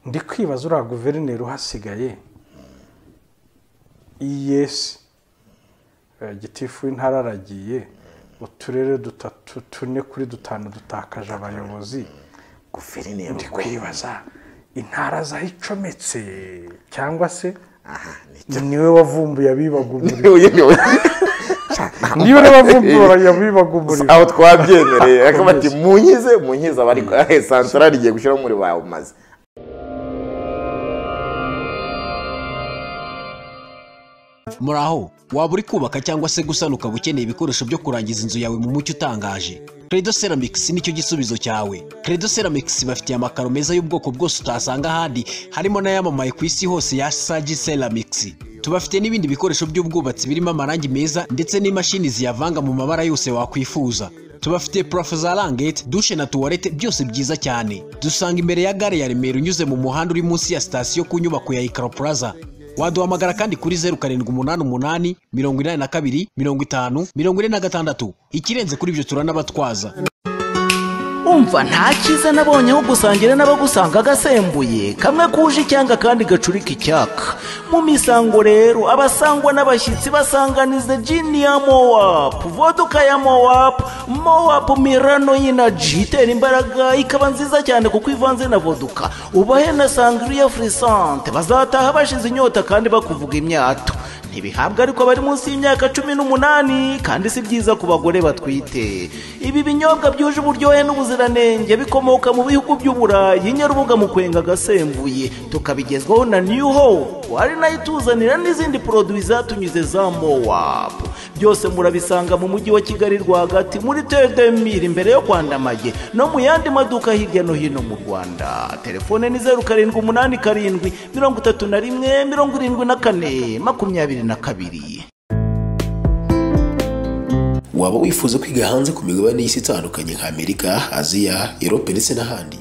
ndi kwibaza uriya guverineri uhasigaye iyesi gitifu w'intara aragiye uturere dutatu tune kuri dutanu dutakaje abayobozi guverineri ndi ubwo. kwibaza intara zaho icometse cyangwa se aha ni niwe wavumbuye abibaga umuriro niwe uyobewe niwe wavumbuye abibaga umuriro aho twabyemereye akaba ati munyize munyize abari santarari igiye gushyiraho umuriro wawe umaze muraho waba uri kubaka cyangwa se gusana ukaba ukeneye ibikoresho byo kurangiza inzu yawe mu mucyo utangaje credo ceramics nicyo gisubizo cyawe credo ceramics bafitiye amakaro meza y'ubwoko bwose utasanga ahandi harimo n'ayamamaye ku isi hose ya sagi ceramics tubafite n'ibindi bikoresho by'ubwubatsi birimo amarangi meza ndetse n'imashini ziyavanga mu mabara yose wakwifuza tubafite purafo za rangete dushe na tuwarete byose byiza cyane dusanga imbere ya gare ya remera unyuze mu muhanda uri munsi ya sitasiyo ku nyubako ya ikaro plaza waduhamagara kandi kuri zeru karindwi umunani umunani mirongo inani na kabiri mirongo itanu mirongo ine na gatandatu ikirenze kuri ibyo turanabatwaza umva nta cyiza nabonye aho gusangira n'abagusanga agasembuye kamwe kuje icyanga kandi gacurika icyaka mu misango rero abasangwa n'abashyitsi basanganiza jini ya mowapu voduka ya mowapu mowapu mirano y'inaji itera imbaraga ikaba nziza cyane kuko ivanze na voduka ubahe na sangriya furisante bazataha bashize inyota kandi bakuvuga imyato ntibihabwa ariko bari munsi y'imyaka cumi n'umunani kandi si byiza ku bagore batwite ibi binyobwa byuje uburyohe n'ubuziranenge bikomoka mu bihugu by'uburayi nyarubuga mu kwenga agasembuye tukabigezwaho na new hope ari nayo ituzanira n'izindi poroduwi zatunyuze za mowap byose murabisanga mu mujyi wa kigali rwagati muri tedemiri imbere yo kwandamaye no mu yandi maduka hirya no hino mu rwanda telefone ni zeru karindwi umunani karindwi mirongo itatu na rimwe mirongo irindwi na kane makumyabiri na kabiri waba wifuza kwiga hanze ku migabane y'isi itandukanye nka amerika aziya erope ndetse n'ahandi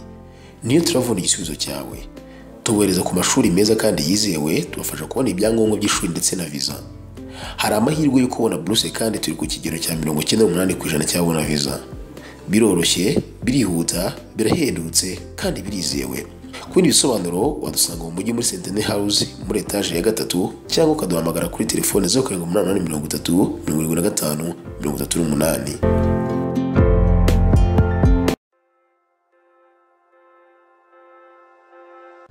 niyo turabona igisubizo cyawe tubohereza ku mashuri meza kandi yizewe tubafasha kubona ibyangombwa by'ishuri ndetse na viza hari amahirwe yo kubona buruse kandi turi ku kigero cya mirongo icyenda n'umunani ku ijana cy'ababona viza biroroshye birihuta birahendutse kandi birizewe ku bindi bisobanuro wadusanga mu mujyi muri sentene house muri etaje ya gatatu cyangwa ukaduhamagara kuri telefone zeru karindwi umunani umunani mirongo itatu mirongo irindwi na gatanu mirongo itatu n'umunani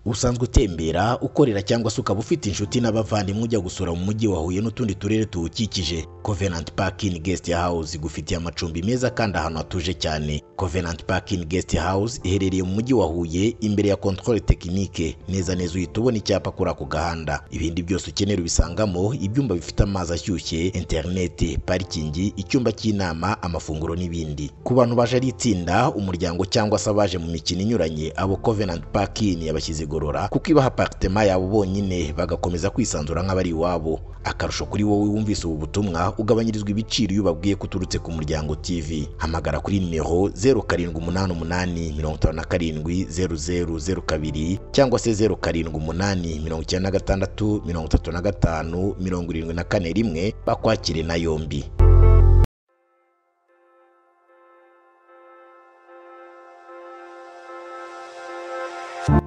usanzwe utembera ukorera cyangwa se ukaba ufite inshuti n'abavandimwe ujya gusura mu mujyi wa huye n'utundi turere tuwukikije covenant park in guest house igufitiye amacumbi meza kandi ahantu hatuje cyane covenant park in guest house iherereye mu mujyi wa huye imbere ya controle technique neza neza uhita ubona icyapa kuri ako gahanda ibindi byose ukenera ubisangamo ibyumba bifite amazi ashyushye interineti parikingi icyumba cy'inama amafunguro n'ibindi ku bantu baje ari itsinda umuryango cyangwa se abaje mu mikino inyuranye abo covenant park in yabashyize igorora kuko ibaha aparitema yabo bonyine bagakomeza kwisanzura nk'abari iwabo akarusho kuri wowe wumvise ubu butumwa ugabanyirizwa ibiciro iyo ubabwiye ko uturutse ku muryango tv hamagara kuri nimero 0788570002 cyangwa se 0788365371 bakwakire na yombi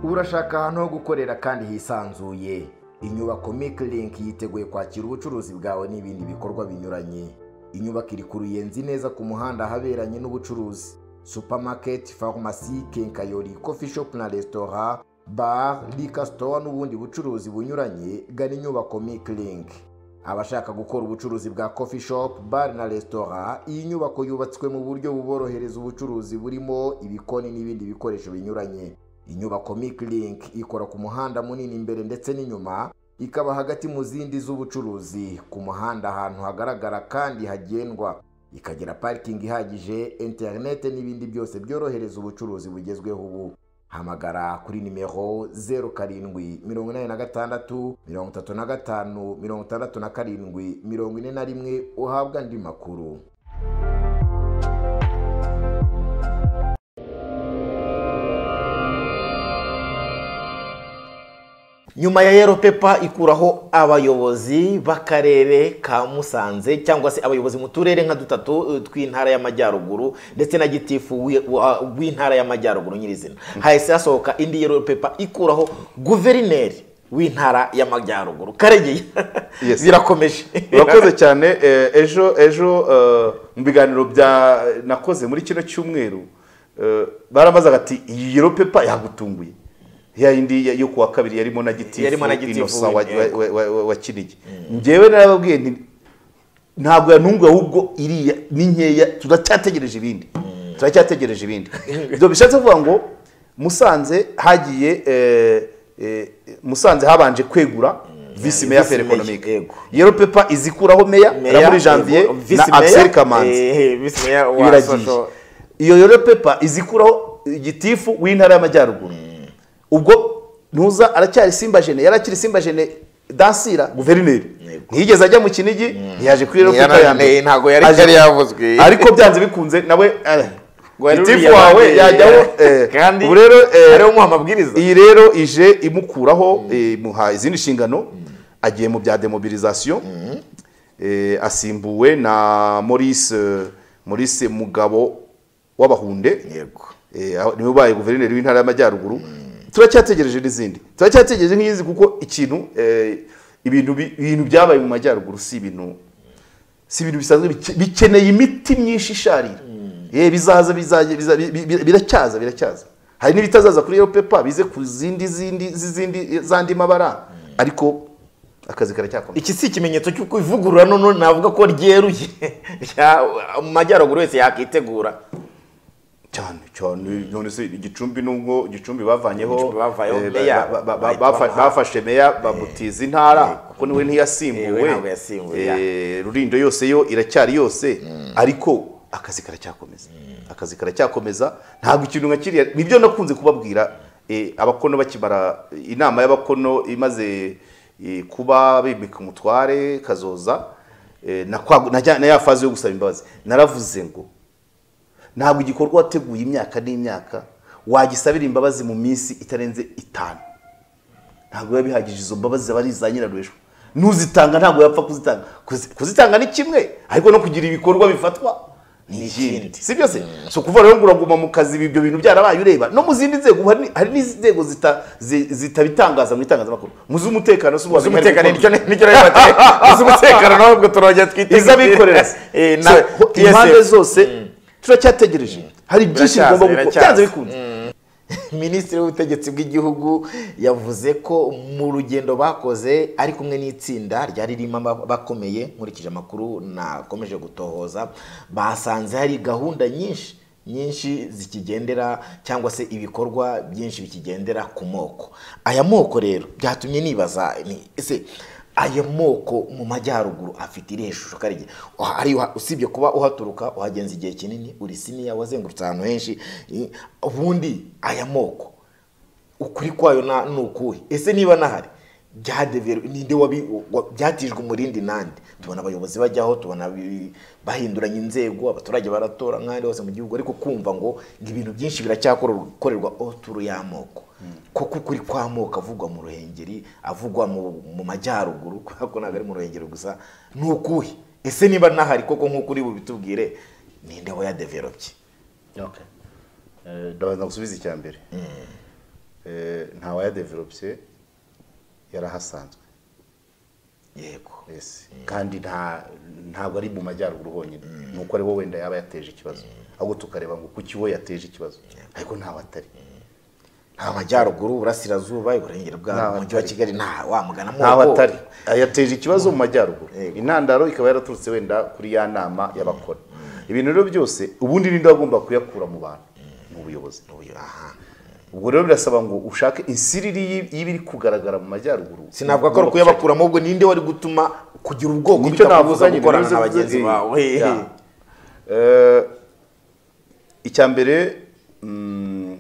urashaka ahantu ho gukorera kandi hisanzuye inyubako Link yiteguye kwakira ubucuruzi bwawe n'ibindi bikorwa binyuranye inyubako iri ku ruyenzi neza ku muhanda ahaberanye n'ubucuruzi supamaketi farumasi kenkayori kofi shopu na resitora bar rika sitowa n'ubundi bucuruzi bunyuranye gana inyubako Link. abashaka gukora ubucuruzi bwa kofi shopu bar na resitora iyi nyubako yubatswe mu buryo buborohereza ubucuruzi burimo ibikoni n'ibindi bikoresho binyuranye inyubako Link ikora ku muhanda munini imbere ndetse n'inyuma ikaba hagati mu zindi z'ubucuruzi ku muhanda ahantu hagaragara kandi hagendwa ikagira parikingi ihagije interinete n'ibindi byose byorohereza ubucuruzi bugezweho ubu hamagara kuri nimero zeru karindwi mirongo inani na gatandatu mirongo itatu na gatanu mirongo itandatu na karindwi mirongo ine na rimwe uhabwa andi makuru nyuma ya yero pepa ikuraho abayobozi b'akarere ka musanze cyangwa se abayobozi mu turere nka dutatu eh, tw'intara y'amajyaruguru ndetse na gitifu w'i- wa- w'intara y'amajyaruguru nyirizina hahise hasohoka indi yero pepa ikuraho guverineri w'intara y'amajyaruguru karegeye Yes. birakomeje urakoze cyane eh, ejo ejo eh, mu biganiro bya nakoze muri kino cyumweru eh, barabazaga ati iyi yero pepa yagutunguye ya yindi ya- yo kuwa kabiri yarimo na gitifu Yarimo na Gitifu, Innocent wa, yego. wa, wa, wa, wa kinigi njyewe narababwiye nti ntabwo yantunguye ahubwo iriya ni nkeya turacyategereje ibindi turacyategereje ibindi ibyo bishatse kuvuga ngo musanze hagiye eh, eh, musanze habanje kwegura visi meya Visi fere meya, ekonomike yego. yero pepa izikuraho meya na muri janvier na axel kamanzi biragiye kamanzi iyo yero pepa izikuraho gitifu w'intara y'amajyaruguru ubwo ntuza aracyari simba jene yari akiri simba jene dansira guverineri ntiyigeze ajya mu kinigi ntiyaje kuri yero pepa ya mbere ntabwo yari Aje- yari yavuzwe ariko byanze bikunze nawe eh, Ngo yari gitifu uriya wawe bandi- yajyaho eh, kandi ubu rero eh, ariwe umuha amabwiriza iyi rero ije imukuraho imuha izindi nshingano agiye mu bya demobilisation Eh, asimbuwe na maurice maurice mugabo w'abahunde yego Eh, aho- niwe ubaye guverineri w'intara y'amajyaruguru turacyategereje n'izindi turacyategereje nk'izi kuko ikintu eh, ibintu bi- ibintu byabaye mu majyaruguru si ibintu si ibintu bisanzwe bike- bikeneye imiti myinshi isharira Eh, bizaza bizaje- biza- bi- bi- bi- biracyaza biracyaza hari n'ibitazaza kuri yellow paper bize ku zindi zindi z'izindi zandi mabara ariko akazi karacyakomeza iki si ikimenyetso cy'uko ivugurura noneho navuga ko ryeruye Ya- mu majyaruguru wese yakwitegura cyane cyane none se igicumbi nubwo gicumbi bavanyeho Igicumbi bavanyeho eh, meya, ba- ba- ba- bahita bafa- bamuha. bafashe meya babutiza intara kuko niwe Yewe ntiyasimbuwe ntabwo yasimbuwe, ya. Eh, rulindo yose yo iracyari yose ariko akazi karacyakomeza akazi karacyakomeza ntabwo ikintu nka kiriya nibyo nakunze kubabwira eh, abakono bakimara inama y'abakono imaze eh, kuba bimika umutware kazoza eh, na kwa- na ya- na ya fazi yo gusaba imbabazi naravuze ngo ntabwo igikorwa wateguye imyaka n'imyaka wagisabira imbabazi mu minsi itarenze itanu ntabwo biba bihagije izo mbabazi zaba ari iza nyirarurejo n'uzitanga ntabwo yapfa kuzitanga Kuzi- kuzitanga ni kimwe ariko no kugira ibikorwa bifatwa ni ikindi si byo se si ukuvuga rero ngo uraguma mu kazi ibi- ibyo bintu byarabaye ureba no mu zindi nzego hari hari n'inzego zita- zi- zitabitangaza mu itangazamakuru mu z'umutekano si ubuhamya hari z'umutekano gukorwa. nicyo nicyo rero bateye z'umutekano nawe ubwo turongera twiteguye iz'abikorera Eh, na So, ho- impande TSF. zose turacyategereje hari byinshi Biracyaza, bigomba gukorwa biracyaza. byanze bikunze minisitiri w'ubutegetsi bw'igihugu yavuze ko mu rugendo bakoze ari kumwe n'itsinda ryari ririmo aba- abakomeye nkurikije amakuru nakomeje gutohoza basanze hari gahunda nyinshi nyinshi zikigendera cyangwa se ibikorwa byinshi bikigendera ku moko aya moko rero byatumye nibaza ni ese aya moko mu majyaruguru afite irihe shusho karige Uha- ari uha- usibye kuba uhaturuka uhagenza igihe kinini uri siniya wazengurutse ahantu henshi i- ubundi aya moko ukuri kwayo na- ni ukuhe ese niba nahari byadeveru ninde wabi- wa- byatijwe umurindi nande tubona abayobozi bajyaho tubona bi- bahinduranya inzego abaturage baratora nk'ahandi hose mu gihugu ariko kumva ngo ngo ibintu byinshi biracyakorerwa oturu y'amoko koko ukuri kw'amoko avugwa mu ruhengeri avugwa mu mu majyaruguru kubera ko ntabwo ari mu ruhengeri gusa ni ukuhe ese niba nahari koko nk'uko uri bubitubwire ninde wayadevelopye ndabanza gusubiza icya mbere Eh, nta wayadevelopye yarahasanzwe yego yes. kandi nta ntabwo ari mu majyaruguru honyine nuko ariwo wenda yaba yateje ikibazo ahubwo tukareba ngo kuki we yateje ikibazo ariko ntawe atari amajyaruguru uburasirazuba iburengero bwa Ntaho mujyi wa atari. kigali nta wamugana moko ntawe atari yateje ikibazo mu majyaruguru Yego. intandaro ikaba yaraturutse wenda kuri ya nama y'abakora ibintu rero byose ubundi ninde wagomba kuyakura mu bantu mu buyobozi Uyu, aha ubwo rero birasaba ngo ushake insiriri y'i- y'ibiri kugaragara mu majyaruguru sinavuga ko ari ugomba gushaka. kuyabakuramo ahubwo ninde wari gutuma kugira ubwoko nicyo bitakubuza navuze nyine gukorana nizo na mvuze, bagenzi eh, bawe ya. Eh, icya mbere mm,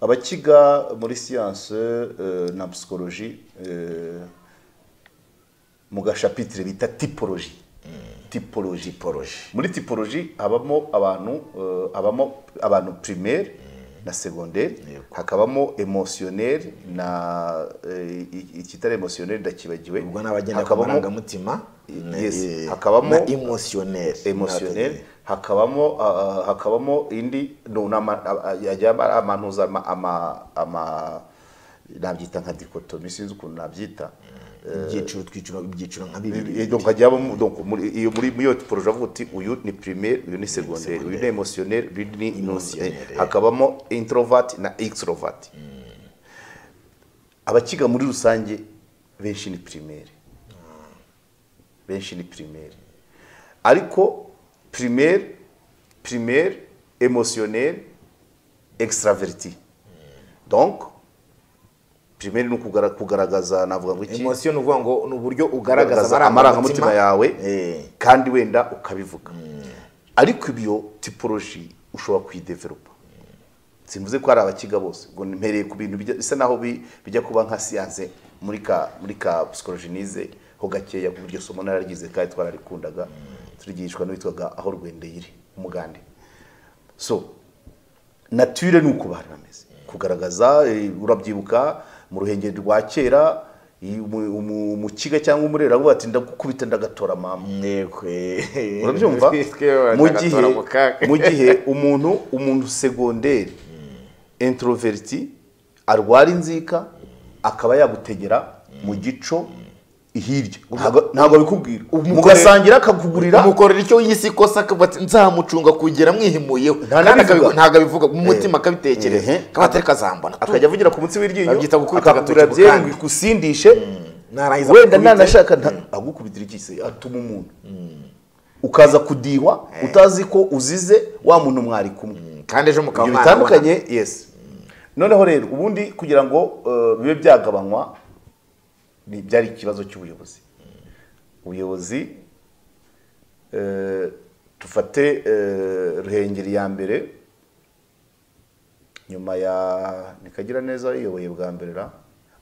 abakiga muri siyanse eh, na psikoloji eh, mu gashapitire bita tipoloji tipoloji muri tipoloji habamo abantu eh, habamo abantu primaire na segonderi hakabamo emosiyoneri na eh, i- ikitari emosiyoneri ndakibagiwe ubwo n'abagenda ku Hakabamo- marangamutima Yes, eh, hakabamo- na emotioneri emotioneri hakabamo ah, hakabamo indi no nama yajya amantuza ama ama- ama nabyita nka dikotomi sinzi ukuntu nabyita ibyiciro twiciro ibyiciro nka Eh, bibiri donc hajya habamo- donc muri iyo muri muri iyo projet avuga uti uyu ni primaire uyu ni secondaire uyu ni emotionnaire uyu ni Emotionnaire. eh, hakabamo introvert na extrovert abakiga muri rusange benshi ni primaire benshi ni primaire ariko primaire primaire emotionnaire extraverti donc primaire ni ukugara- kugaragaza navuga ngo iki emosiyo ni ukuvuga ngo ni uburyo ugaragaza ugaragaza amarangamutima yawe Eh. kandi wenda ukabivuga ariko ibyo tiporoji ushobora kuyideveropa simvuze ko hari abakiga bose ngo mpereye ku bintu bijya- bisa naho bi- bijya kuba nka siyanse muri ka muri ka psikoloji nize ho gakeya ku buryo somo nararigize kandi twararikundaga turigishwa n'uwitwaga aho rwendeyire umugande so nature ni uko bari bameze kugaragaza eh, urabyibuka mu ruhengeri rwa kera i- umu- umu- umukiga cyangwa umurera avuga ati ndagukubita ndagatora mama urabyumva mu gihe mu gihe umuntu umuntu segonderi introverti arwara inzika akaba yagutegera mu gico hirya Ntago- ntabwo abikubwira mugasangira akakugurira umukorera icyo yise ikosa akavuga ati nzamucunga kugera mwihimuyeho Nta kandi nabivuga. akabivuga- ntabwo abivuga mu mutima Eh. akabitekereza Eh. akaba atari kazambona akajya avugira ku munsi w'iryinyo Babyita gukubita akakubwira agatoki mu byengwe kandi." kusindishe narangiza wenda akubite. nanashaka nta- agukubitira ikise atuma umuntu ukaza kudihwa utazi ko uzize wa muntu mwari kumwe kandi ejo mukaba ibyo mwanabona. bitandukanye yes noneho rero ubundi kugira ngo eh, bibe byagabanywa ni byari ikibazo cy'ubuyobozi ubuyobozi eh, dufate eh, ruhengeri ya mbere nyuma ya nikagira neza uyoboye bwa mbere ra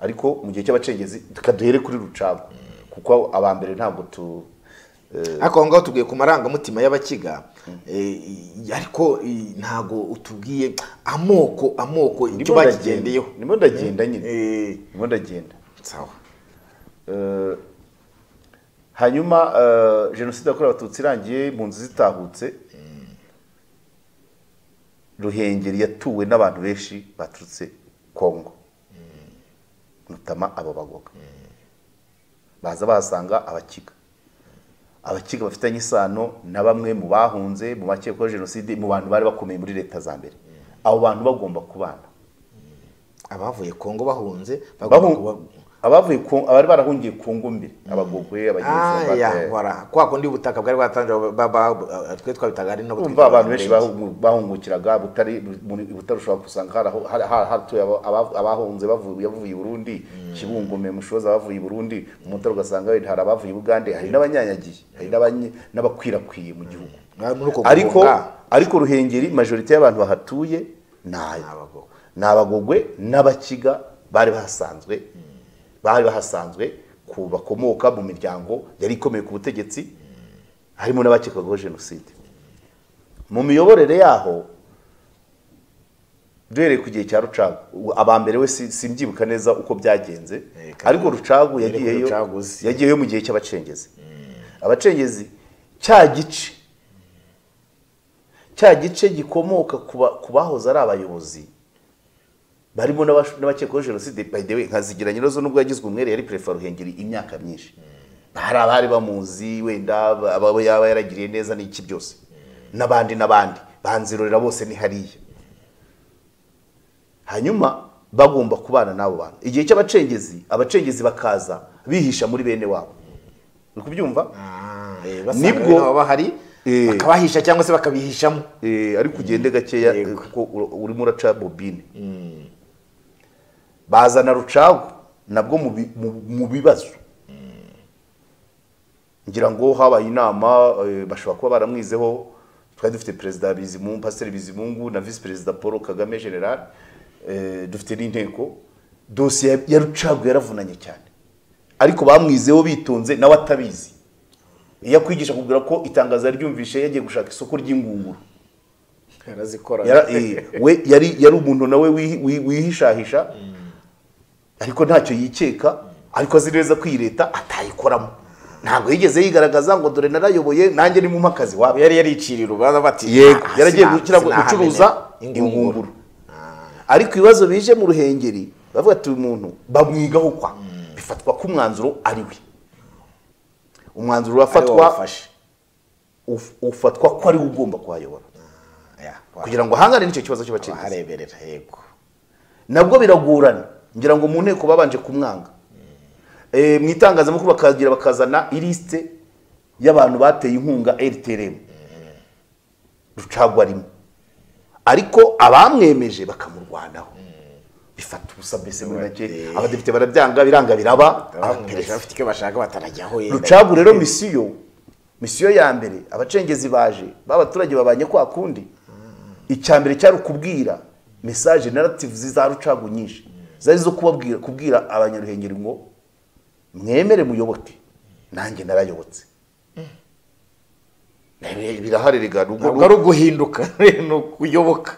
ariko mu gihe cy'abacengezi tukaduhere kuri rucago kuko aba mbere ntabwo tu ariko aho ngaho tubwiye ku marangamutima y'abakiga eh, i- ariko i, ntago utubwiye amoko amoko icyo Ndimo ndagenda. bakigendeyeho ndimo ndagenda nyine Eh, ndimo ndagenda sawa Eh, hanyuma eh, jenoside yakorewe abatutsi irangiye mu nzu zitahutse ruhengeri yatuwe n'abantu benshi baturutse kongo notama abo bagoga baza bahasanga abakiga abakiga bafitanye isano na bamwe mu bahunze mu bakekwaho jenoside mu bantu bari bakomeye muri leta za mbere abo bantu bagomba kubana abavuye kongo bahunze bagomba kuba- Bahun- abavuye ku- abari barahungiye ku ngumbire abagogwe Ah, ya, abagenzi wara. kwa kundi ubutaka bwari bwatangira ba- ba- twe twabitaga ari nabo umva abantu benshi twitwaga bahu- bahungukiraga butari muri- butari ushobora gusanga haraho- hari- hari- hatuye aba- aba- abahunze bavuye bavuye i burundi kibungume mushoza bavuye i burundi umutara ugasanga wenda hari abavuye i bugande hari n'abanyanyagiye hari n'abanye- n'abakwirakwiye mu gihugu Muri uko guhunga. ariko ariko ruhengeri majorite y'abantu bahatuye ni aya Abagogwe. ni abagogwe n'abakiga bari bahasanzwe bari bahasanzwe ku bakomoka mu miryango yari ikomeye ku butegetsi harimo n'abakekwaho jenoside mu miyoborere yaho duhereye ku gihe cya rucagu aba mbere we si- simbyibuka neza uko byagenze Eh, kandi- ariko rucagu Yari kuri yagiyeyo Rucagu, si- yagiyeyo mu gihe cy'abacengezi abacengezi cya gice cya gice gikomoka ku ba- ku bahoze ari abayobozi barimo n'abashu- n'abakekwaho jenoside by the way nkazigira nyirazo nubwo yagizwe umwere yari perefe wa ruhengeri imyaka myinshi hari abari bamuzi wenda aba yaba yaragiriye neza n'iki byose n'abandi n'abandi banzirorera bose ni hariya hanyuma bagomba kubana n'abo bantu igihe cy'abacengezi abacengezi bakaza bihisha muri bene wabo uri kubyumva Ah, eh, Nibwo- basanga nabo bahari Eh. bakabahisha cyangwa se bakabihishamo Eh, ariko ugende gakeya eh, Yego. kuko ur- urimo uraca bobine bazana rucagu nabwo mu bi- mu- mu bibazo ngira ngo habaye inama eh, bashobora kuba baramwizeho twari dufite perezida bizimungu pasiteri bizimungu na visi perezida paul kagame general eh, dufite n'inteko dosiye ya- ya rucagu yaravunanye cyane ariko bamwizeho bitonze nawe atabizi iyo akwigisha kubwira ko itangazo yaryumvishe yagiye gushaka isoko ry'ingunguru Yara- eh, we yari yari umuntu nawe wihi- wi- wihishahisha ariko ntacyo yikeka ariko azi neza ko iyi leta atayikoramo ntabwo yigeze yigaragaza ngo dore narayoboye nanjye ni mu mpakazi wabo yari yariciriye urubanza bati yego "Ah, yaragiye sina- gukira sinahamenya gucuruza ingunguru ingunguru ariko ibibazo bije mu ruhengeri bavuga ati uyu muntu bamwigaho kwa bifatwa ko umwanzuro ari we umwanzuro ariwo urafatwa wafashe uf- ufatwa ko ari we ugomba kuhayobora Ya, kugira ngo ahangane n'icyo kibazo cy'abacengezi ahareberera yego nabwo biragorana ngira ngo mu nteko babanje kumwanga Eh, mu itangazamakuru bakagira bakazana ilisite y'abantu bateye inkunga rtrm rucagwa rimwe ariko abamwemeje bakamurwanaho bifata ubusa mbese muri make abadepite barabyanga biranga biraba abamwumvise abaperezida bafite icyo bashaka batarajyaho yenda rucagu rero misiyo misiyo ya mbere abacengezi baje b'abaturage babanye kwa kundi icya mbere cyari ukubwira mesaje narativu za rucagu nyinshi zari zo kubabwira kubwira abanyaruhengeri ngo mwemere muyoboke nanjye narayobotse Eh, birahari rega nubwo- ntabwo ari uguhinduka ni ukuyoboka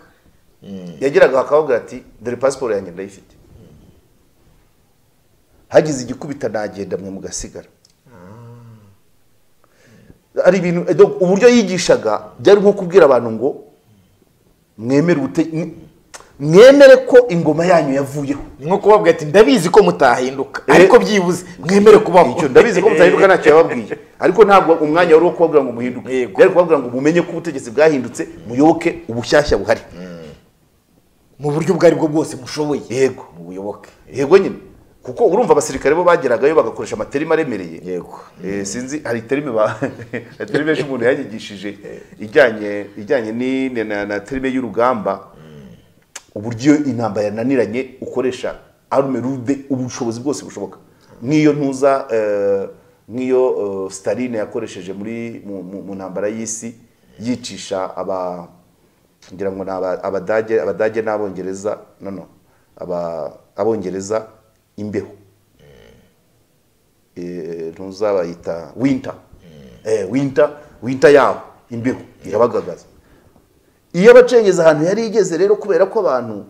yageraga akababwira ati dore pasiporo yanjye ndayifite hagize igikubita nagenda mwe mugasigara ari ibintu eh, donc uburyo yigishaga byari nko kubwira abantu ngo mwemere ubute- mwe- mwemere ko ingoma yanyu yavuyeho ni nko kubabwira ati ndabizi ko mutahinduka Eh. ariko byibuze mwemere kubaho icyo ndabizi ko mutahinduka ntacyo yababwiye ariko ntabwo umwanya wari uwo kubabwira ngo muhinduke Yego. yari kubabwira ngo mumenye ko ubutegetsi bwahindutse muyoboke ubushyashya buhari mu buryo ubwo aribwo bwose mushoboye yego mubuyoboke yego nyine kuko urumva abasirikare bo bageragayo bagakoresha amaterima aremereye yego Eh, sinzi hari terime ba hari terime ejo umuntu yanyigishije ijyanye ijyanye ni- na- na- na terime y'urugamba uburyo intambara yananiranye ukoresha arume rube ubushobozi bwose bushoboka nk'iyo ntuza eh, nk'iyo eh, staline yakoresheje muri mu- mu mu ntambara y'isi yicisha aba ngira ngo ni aba- abadage abadage n'abongereza no no aba abongereza imbeho eh, ntuzabayita winter eh, winter winter yabo imbeho irabagagaza iyo abacengezi ahantu yari igeze rero kubera ko abantu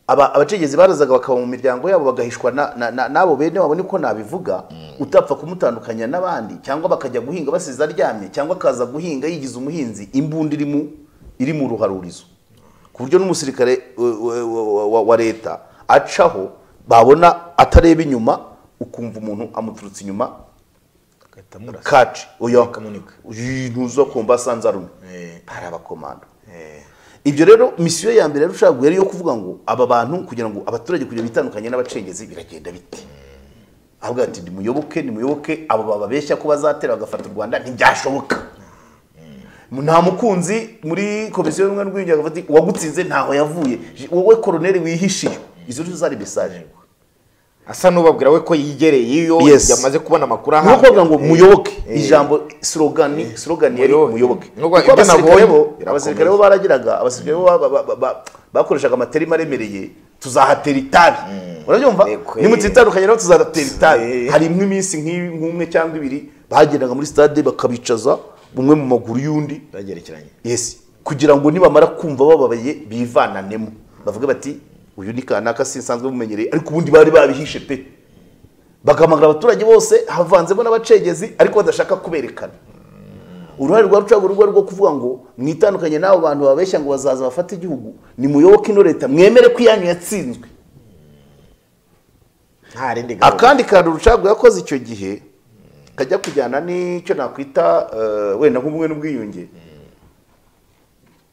aba- abacengezi barazaga bakaba mu miryango yabo bagahishwa na- na- na- n'abo bene wabo niko nabivuga utapfa kumutandukanya n'abandi cyangwa bakajya guhinga basize aryamye cyangwa akaza guhinga yigize umuhinzi imbunda iri mu iri mu ruharurizo ku buryo n'umusirikare eh, wa- wa- wa- wa leta acaho babona atareba inyuma ukumva umuntu amuturutse inyuma kaci oya Bakamunika. Uyi, ntuza kumva asanze arume hari abakomando ibyo rero misiyo ya mbere yarushaho yari iyo kuvuga ngo aba bantu kugira ngo abaturage kugira bitandukanye n'abacengezi biragenda bite avuga ati nimuyoboke nimuyoboke abo bababeshya ko bazatera bagafata u rwanda ntibyashoboka nta mukunzi muri komisiyo y'ubumwe n'ubwiyunge bati uwagutsinze ntaho yavuye wowe koroneri wihishiye izo nizo zari mesaje asa n'ubabwira we ko yigereye iyo Yes. yamaze kubona amakuru ni ukuvuga ngo Eh. muyoboke Eh. ijambo slogani slogani yari Muyoboke. muyoboke Ni ukuvuga kuko ibyo abasirikare nabonye bo birakomeye. abasirikare bo baragiraga abasirikare bo ba- ba- ba- ba- bakoreshaga amaterima aremereye tuzahatera itabi urabyumva Yego, eh. nimutitandukanye nabo tuzahatera itabi Eh. hari imwe iminsi nk'i- nk'umwe cyangwa ibiri bagendaga muri stade bakabicaza umwe mu maguru y'undi byagerekeranye yes kugira ngo nibamara kumva bababaye bivananemo bavuga bati uyu ni kanaka sinsanzwe mumenyereye ariko ubundi bari babihishe pe bagahamagara abaturage bose havanzemo n'abacengezi ariko badashaka kuberekana uruhare rwa rucagu rwo rwo kuvuga ngo mwitandukanye n'abo bantu babeshya ngo bazaza bafate igihugu nimuyoboke ino leta mwemere ko iyanyu yatsinzwe nta rindi gahunda. akandi kantu rucagu yakoze icyo gihe kajya kujyana n'icyo nakwita eh, wenda nk'ubumwe n'ubwiyunge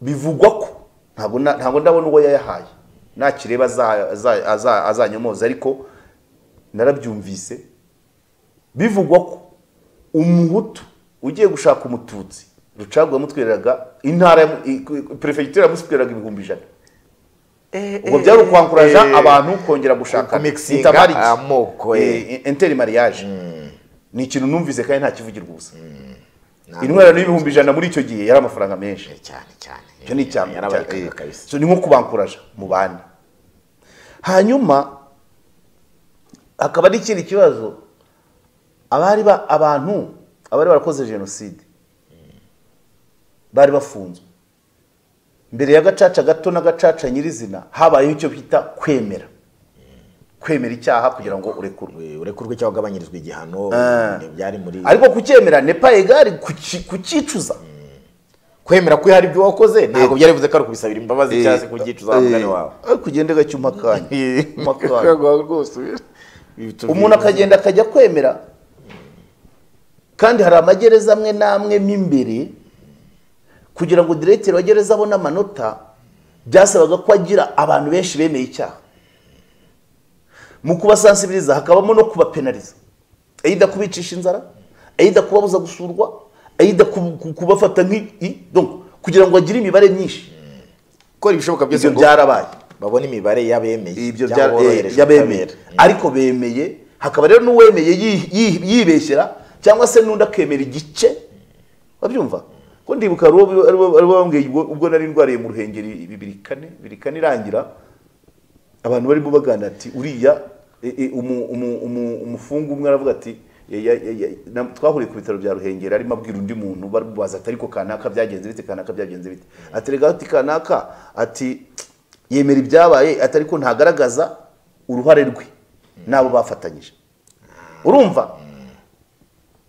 bivugwa ko ntabwo na- ntabwo ndabona uwo yayahaye nakireba aza- aza- aza- azanyomoza ariko narabyumvise bivugwa ko umuhutu ugiye gushaka umututsi rucagu yamutwereraga intara ya- i- i- perefegitura yamuswereraga ibihumbi ijana ubwo byari ukwankuraja eh, abantu kongera gushaka kumixinga amoko, eh. enteri mariage ni ikintu numvise kandi ntakivugirwa ubusa intwarano y'ibihumbi ijana muri icyo gihe yari amafaranga menshi cyane cyane icyo ni icya Yarabarekaga cya- kabisa so ni nko kubankuraja mu bandi hanyuma hakaba ari ikindi kibazo abari ba- abantu abari barakoze jenoside bari bafunzwe mbere ya gacaca gato n'agacaca nyirizina habayeho icyo bita kwemera kwemera icyaha kugira ngo urekurwe Eh, urekurwe cyangwa ugabanyirizwa igihano eh, byari muri ariko kucyemera nepa egari kuki- kucyicuza kwemera ko hari ibyo wakoze ntabwo byari bivuze ko ari ukubisabira imbabazi cyangwa se kubyicuza wa mugani wawe kugenda gake umakanya umakanya umuntu umuntu akagenda akajya kwemera kandi hari amagereza amwe n'amwe mo imbere kugira ngo diregiteri wa gereza abone amanota byasabaga ko agira abantu benshi bemeye icyaha mu kubasansibiriza hakabamo no kubapenariza ayida kubicisha inzara ayida kubabuza gusurwa ayida ku- ku- kubafata nk'i donc kugira ngo agire imibare myinshi akora ibishoboka byose ibyo ngo byarabaye babone imibare y'abemeye ibyo cyangwa bya- eh, boroherejwe y'abemera ubutabera. ariko bemeye hakaba rero n'uwemeye yi- yi- yibeshyera cyangwa se n'undi akemera igice wabyumva ko ndibuka hari uwo- hari uwo- hari uwo bambwiye ubwo ubwo nari ndwariye mu ruhengeri bibiri kane bibiri kane irangira abantu barimo baganira ati uriya eh, eh, umu- umu- umu- umufungu umwe aravuga ati "Ya- ya- ya- ya- na- twahuriye ku bitaro bya ruhengeri arimo abwira undi muntu bamubaza ati ariko kanaka byagenze bite kanaka byagenze bite aterega ati kanaka ati yemera ibyabaye ati ariko ntagaragaza uruhare rwe n'abo bafatanyije urumva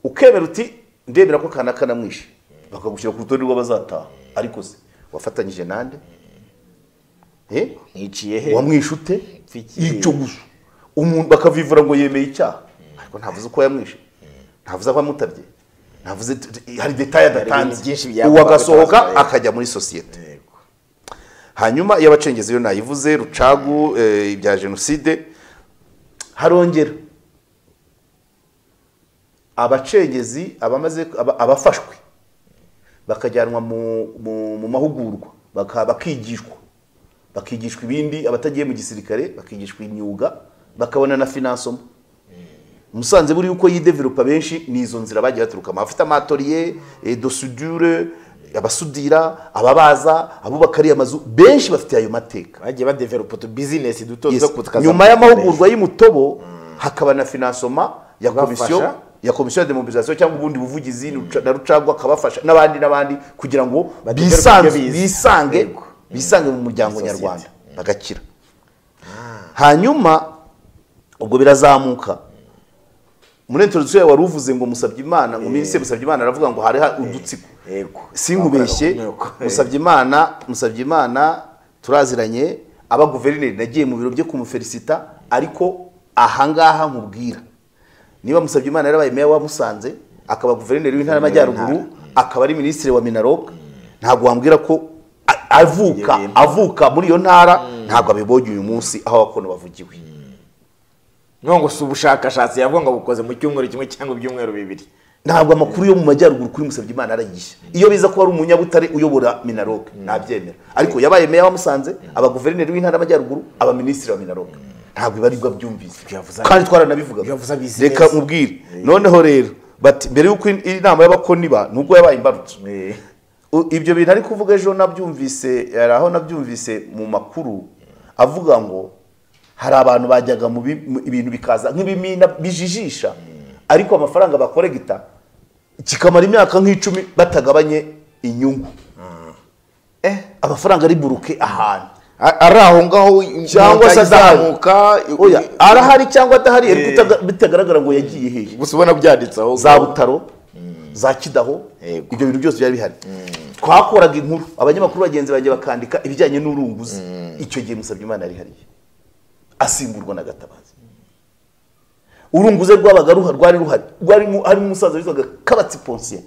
ukemera uti ndemera ko kanaka namwishe bakagushyira ku rutonde rw'abazataha ariko se wafatanyije nande Eh? niciye he wamwishe ute Mfiki. icyo gusa umuntu bakavivura ngo yemeye icyaha ariko ntavuze uko yamwishe ntavuze aho amutabye ntavuze hari detaye ibintu byinshi adatanze byagomba uwo agasohoka gutozwa, eh. akajya muri sosiyete hanyuma iyo abacengezi iyo nayivuze rucagu eh, ibya jenoside harongera abacengezi abamaze aba- abafashwe bakajyanwa mu- mu- mu mahugurwa baka- bakigishwa bakigishwa ibindi abatagiye mu gisirikare bakigishwa imyuga bakabona na finansoma musanze buriya uko yidevelopa benshi ni izo nzira bagiye baturukamo abafite amatoriye dosudure abasudira ababaza abubaka ariya mazu benshi bafite ayo mateka bagiye badevelopa utu bizinesi duto Yes. duto kutukaza- nyuma y'amahugurwa y'imutobo hakaba na finansoma ya komisiyo Kubafasha. ya komisiyo ya demobilisation cyangwa ubundi buvugizi Ruca- na rucagwa akabafasha n'abandi n'abandi kugira ngo Bategere bisange ku byo bize. bisange Yego. bisange mu muryango Muri sosiyete. nyarwanda bagakira hanyuma ubwo birazamuka muri introduction yawe wari uvuze ngo musabye imana ngo minsi musabye imana aravuga ngo hari ha- udutsiko Yego. sinkubeshye Bakoraga uko- uko. musabye imana musabye imana turaziranye aba guverineri nagiye mu biro byo kumufelisita ariko ahangaha nkubwira niba musabye imana yarabaye meya wa musanze akaba guverineri w'intara y'amajyaruguru akaba ari minisitiri wa minarog ntabwo wambwira ko a- avuka Ibyo bintu. avuka muri iyo ntara ntabwo abibonye uyu munsi aho abakono bavugiwe Ni ngo si ubushakashatsi yavuga ngo bukoze mu cyumweru kimwe cyangwa ibyumweru bibiri ntabwo amakuru yo mu majyaruguru kuri musabye imana arayihisha iyo biza ko ari umunyabutare uyobora minarog ntabyemera ariko yabaye meya wa musanze aba guverineri w'intara y'amajyaruguru aba minisitiri wa minarog ntabwo ibi aribwo abyumvise yavuze- kandi twaranabivugaga ibyo yavuze abizi reka neza. mubwire noneho rero bati mbere y'uko in- inama y'abakoniba nubwo yabaye imbarutso U- ibyo bintu ari kuvuga ejo nabyumvise hari aho nabyumvise mu makuru avuga ngo hari abantu bajyaga mu bi- mu- ibintu bikaza nk'ibimina bijijisha ariko amafaranga bakoregita kikamara imyaka nk'icumi batagabanye inyungu Eh, amafaranga ari buruke ahantu A- ari aho ngaho cyangwa se izamuka Oya, arahari cyangwa adahari ariko utaga- bitagaragara ngo yagiye hehe gusa ubona byanditse aho za butaro za kidaho Yego. ibyo bintu byose byari bihari twakoraga inkuru abanyamakuru bagenzi banjye bakandika ibijyanye n'urunguzi icyo gihe musabye imana yari hariya asimburwa na gatabazi urunguze rwabaga ruha- rwari ruhari rwari mu- harimo umusaza witwaga kabatsi ponsiye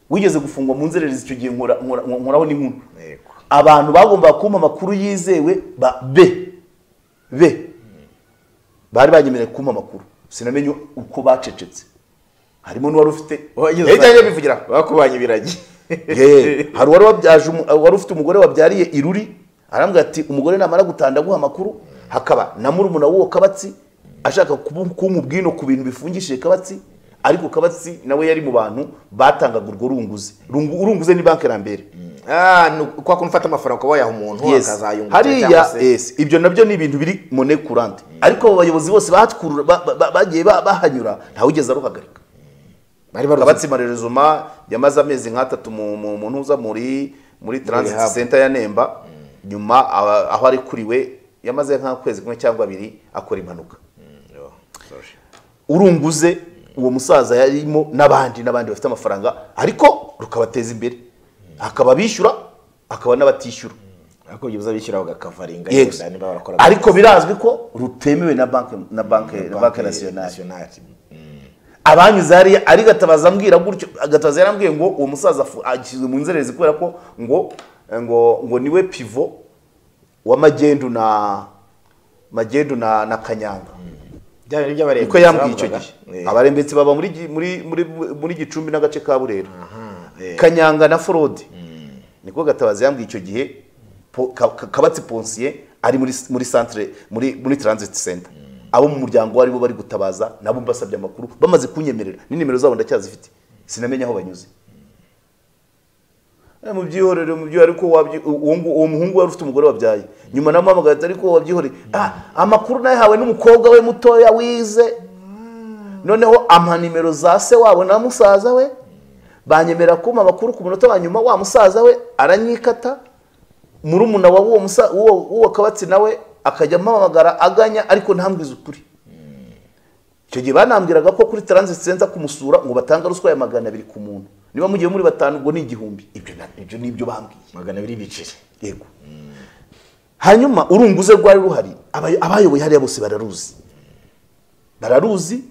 wigeze gufungwa mu nzererezi icyo gihe nkora- nkora- nkoraho n'inkuru Yego. abantu bagombaga kumpa amakuru yizewe ba be be bari banyemereye kumpa amakuru sinamenye uko bacecetse harimo n'uwari ufite Yahita ajya bivugira bakubanye ibiragi Ye, hari uwari wabyaje umu- wari ufite umugore wabyariye iruri arambwira ati umugore namara gutanda aguha amakuru hakaba na murumuna w'uwo kabatsi ashaka kubu- kumpa ubwino ku bintu bifungishije kabatsi ariko kabatsi nawe yari mu bantu batangaga urwo runguzi Rungu- urunguze ni banki rambere Ah, ni kwa kuntu ufata amafaranga ukaba wayaha umuntu Yes. akazayungukira cyangwa hariya se- yes. ibyo nabyo ni ibintu biri mone kurante ariko abo bayobozi bose bahatwurura- ba- ba- ba- bagiye ba- bahanyura ntawugeze aruhagarika bari baruzi kabatsi marerezuma yamaze amezi nk'atatu mu mu- mu ntuza muri muri transit Rehab. center ya Nemba nyuma aba- aho ari kuriwe yamaze nk'akwezi kumwe cyangwa abiri akora impanuka urunguze uwo musaza yarimo n'abandi n'abandi bafite amafaranga ariko rukabateza imbere akaba bishyura akaba n'abatishyura ariko byibuze bishyiraho agakavaringa Yes. yenda niba barakora ariko birazwi ko rutemewe na banki na banki na banki nasiyonari nationale abanyuze hariya ari gatabaza ambwira gutyo gatabaza yarambwiye ngo uwo musaza afu- ashyizwe mu nzererezi kubera ko ngo ngo ngo niwe pivo wa magendu na magendu na na kanyanga bya bintu by'abarembye niko yambwiye icyo gihe bavugaga. abarembetsi baba muri Gi- muri muri muri gicumbi n'agace ka burera eh. kanyanga na forode niko gatabaza yambwiye icyo gihe Po- Ka- Ka- kabatsi ponsiye ari muri muri centre muri muri transit center abo mu muryango aribo bari gutabaza nabo mbasabye amakuru bamaze kunyemerera n'inimero zabo ndacyazifite sinamenya aho banyuze Eh, mubyihorere mubyihorere ariko wabyi uwo ngu- uwo muhungu wari ufite umugore wabyaye nyuma namuhamagaye ati ariko wabyihorere ah amakuru nayahawe n'umukobwa we mutoya wize noneho amanimero za se wabo na musaza we banyemera kumpa amakuru ku munota wa nyuma wa musaza we aranyikata murumuna wa uwo musa uwo uwo kabatsi nawe akajya ampamagara aganya ariko ntambwize ukuri icyo gihe banambwiraga ko kuri transit center kumusura ngo batanga ruswa ya magana abiri ku muntu niba mugiye muri batanu ngo ni igihumbi ibyo na- ibyo ni ibyo bambwiye magana abiri biceri yego hanyuma urunguze rwari ruhari aba- abayoboye hariya bose bararuzi bararuzi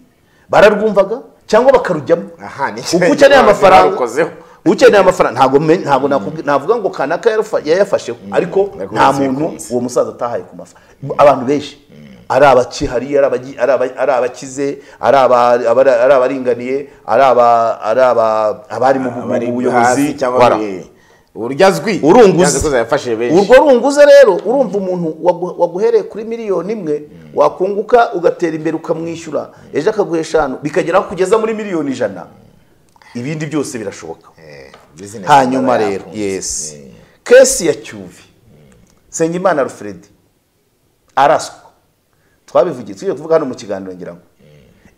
bararwumvaga cyangwa bakarujyamo aha ni uko ukeneye amafaranga warukozeho. ukeneye amafaranga ntabwo me- ntabwo nakubwi- navuga ngo kanaka yarufa- yayafasheho ariko ariko nta uzi muntu bikunze. uwo musaza atahaye ku mafa abantu benshi ari abaci hari ari abagi- ari aba- ari abakize ari aba- abari- ari abaringaniye ari aba- ari aba- abari mu bu- bari mu hasi buyobozi cyangwa Wara. muri- urya azwi urunguze yakoze yafashe benshi urwo runguze rero urumva umuntu wagu- waguhereye kuri miliyoni imwe wakunguka ugatera imbere ukamwishyura ejo akaguha eshanu bikagera aho kugeza muri miliyoni ijana ibindi byose birashoboka Eh, business hanyuma yaba rero yakunze. yes kesi ya cyuvi nsengimana rufredi araswa twabivugiye tugiye kuvuga hano mu kiganiro ngira ngo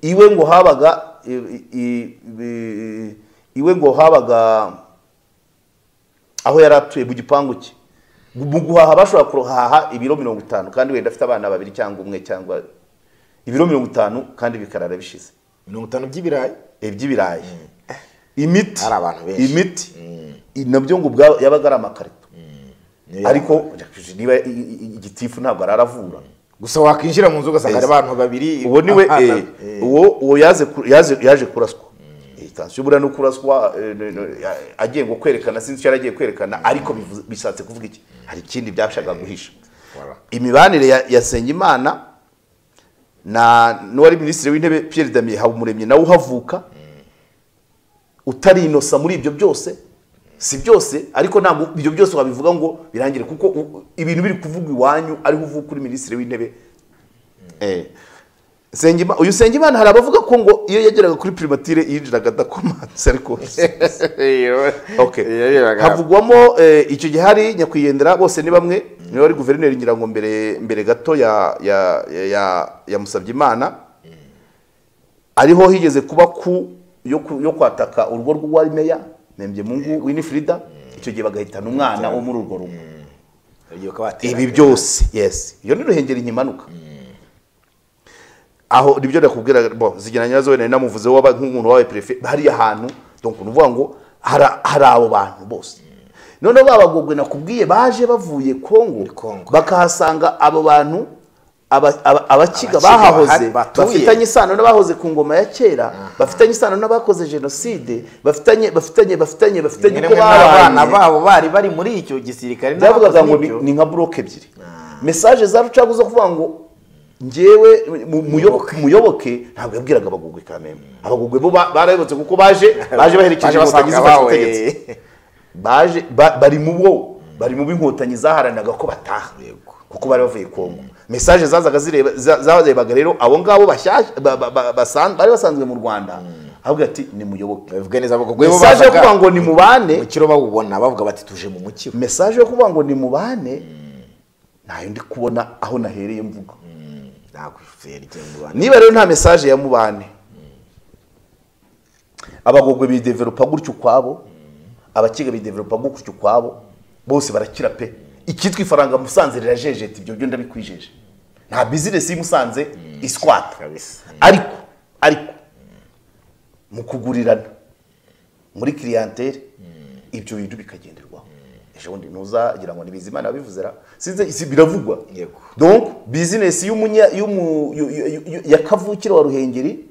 iwe ngo habaga i- i- i- iwe ngo habaga aho yari atuye mu gipangu cye mu guhaha bashobora kuhaha ibiro mirongo itanu kandi wenda afite abana babiri cyangwa umwe cyangwa ibiro mirongo itanu kandi bikarara bishize mirongo itanu by'ibirayi iby'ibirayi imiti Hari abantu benshi. imiti I- nabyo ngo ubwabo yabaga ari amakarito Niyo ariko niba i- i- i- igitifu ntabwo araravura gusa wakwinjira mu nzu ugasanga hari abantu babiri uwo niwe Ah, eh, eh, uwo uwo yaze ku- yaze- yaje kuraswa Eh, tansiyo buriya no kuraswa eh, no- no, ya- agiye ngo kwerekana sinzi icyo yari agiye kwerekana ariko bivuze- bishatse kuvuga iki hari ikindi byashakaga guhisha voilà. imibanire ya- ya Nsengimana na n'uwari minisitiri w'intebe Pierre Damien Habumuremyi nawe uhavuka utari inosa muri ibyo byose si byose ariko ntabwo ibyo byose wabivuga ngo birangire kuko u- ibintu biri kuvugwa iwanyu ariho uvuka uri minisitiri w'intebe Eh, Nsengima- uyu Nsengimana hari abavuga ko ngo iyo yageraga kuri primatire yinjiraga adakomanze ariko Okay. havugwamo eh, icyo gihe hari nyakwigendera bose ni bamwe niwe wari guverineri ngira ngo mbere mbere gato ya ya ya yamusabye imana ariho higeze kuba ku yo ku- yo kwataka urugo rw'uwari meya nembye mungu winifrida icyo gihe bagahitana umwana wo muri urwo rugo ibi byose yes iyo ni ruhengeri nkimanuka aho nibyo nakubwira bo zigena nyazo wenda namuvuze waba nk'umuntu wawe prefe hariya hantu donc nuvuga ngo hara- hari abo bantu bose noneho babagogwe nakubwiye baje bavuye Kongo Kongo. bakahasanga abo bantu aba- aba- abakiga Abakiga bahahoze bahari batuye. bafitanye isano n'abahoze ku ngoma ya kera bafitanye isano n'abakoze jenoside bafitanye bafitanye bafitanye bafitanye rimwe uko n'abana babanye babo bari bari muri icyo gisirikare byavugaga n'abakoze ngo n'ibyo. ni- ni nka buroke ebyiri mesaje za rucagu zo kuvuga ngo ngewe mu- muyoboke muyoboke ntabwo yabwiraga abagugwe kamembe abagugwe bo ba- barayobotse kuko baje baje baherekeje Baje inkotanyi basanga zifashe bawe. ubutegetsi baje ba- bari mu bo bari mu b'inkotanyi zaharanaga ko bataha kuko bari bavuye kongo mesaje zazaga zireba za- zarebaga rero abo ngabo bashyashya ba- ba- ba- basan- bari basanzwe mu rwanda avuga ati ni muyoboke bavuga neza abagogwe bo mesaje yo bazaga kuvuga ngo ni mubane mu kiro bawubona bavuga bati tuje mu mukiro mesaje yo kuvuga ngo ni mubane ntayo ndi kubona aho nahereye mvuga ntabwo yerekeye mu Rwanda niba rero nta mesaje ya mubane abagogwe bidevelopa gutyo ukwabo abakiga bidevelopa gutyo ukwabo bose barakira pe icyitwa ifaranga musanze rirajejeta ibyo byo ndabikwijeje nta bizinesi y'i musanze isikwata ariko ariko mu kugurirana muri kiriyantere ibyo bintu bikagenderwaho ejo bundi ntuzagira ngo ni bizimana bivuze ra sinzi si- biravugwa Yego. donc bizinesi y'umunya y'umu- yu- yu- yu- yu- ya kavukire wa ruhengeri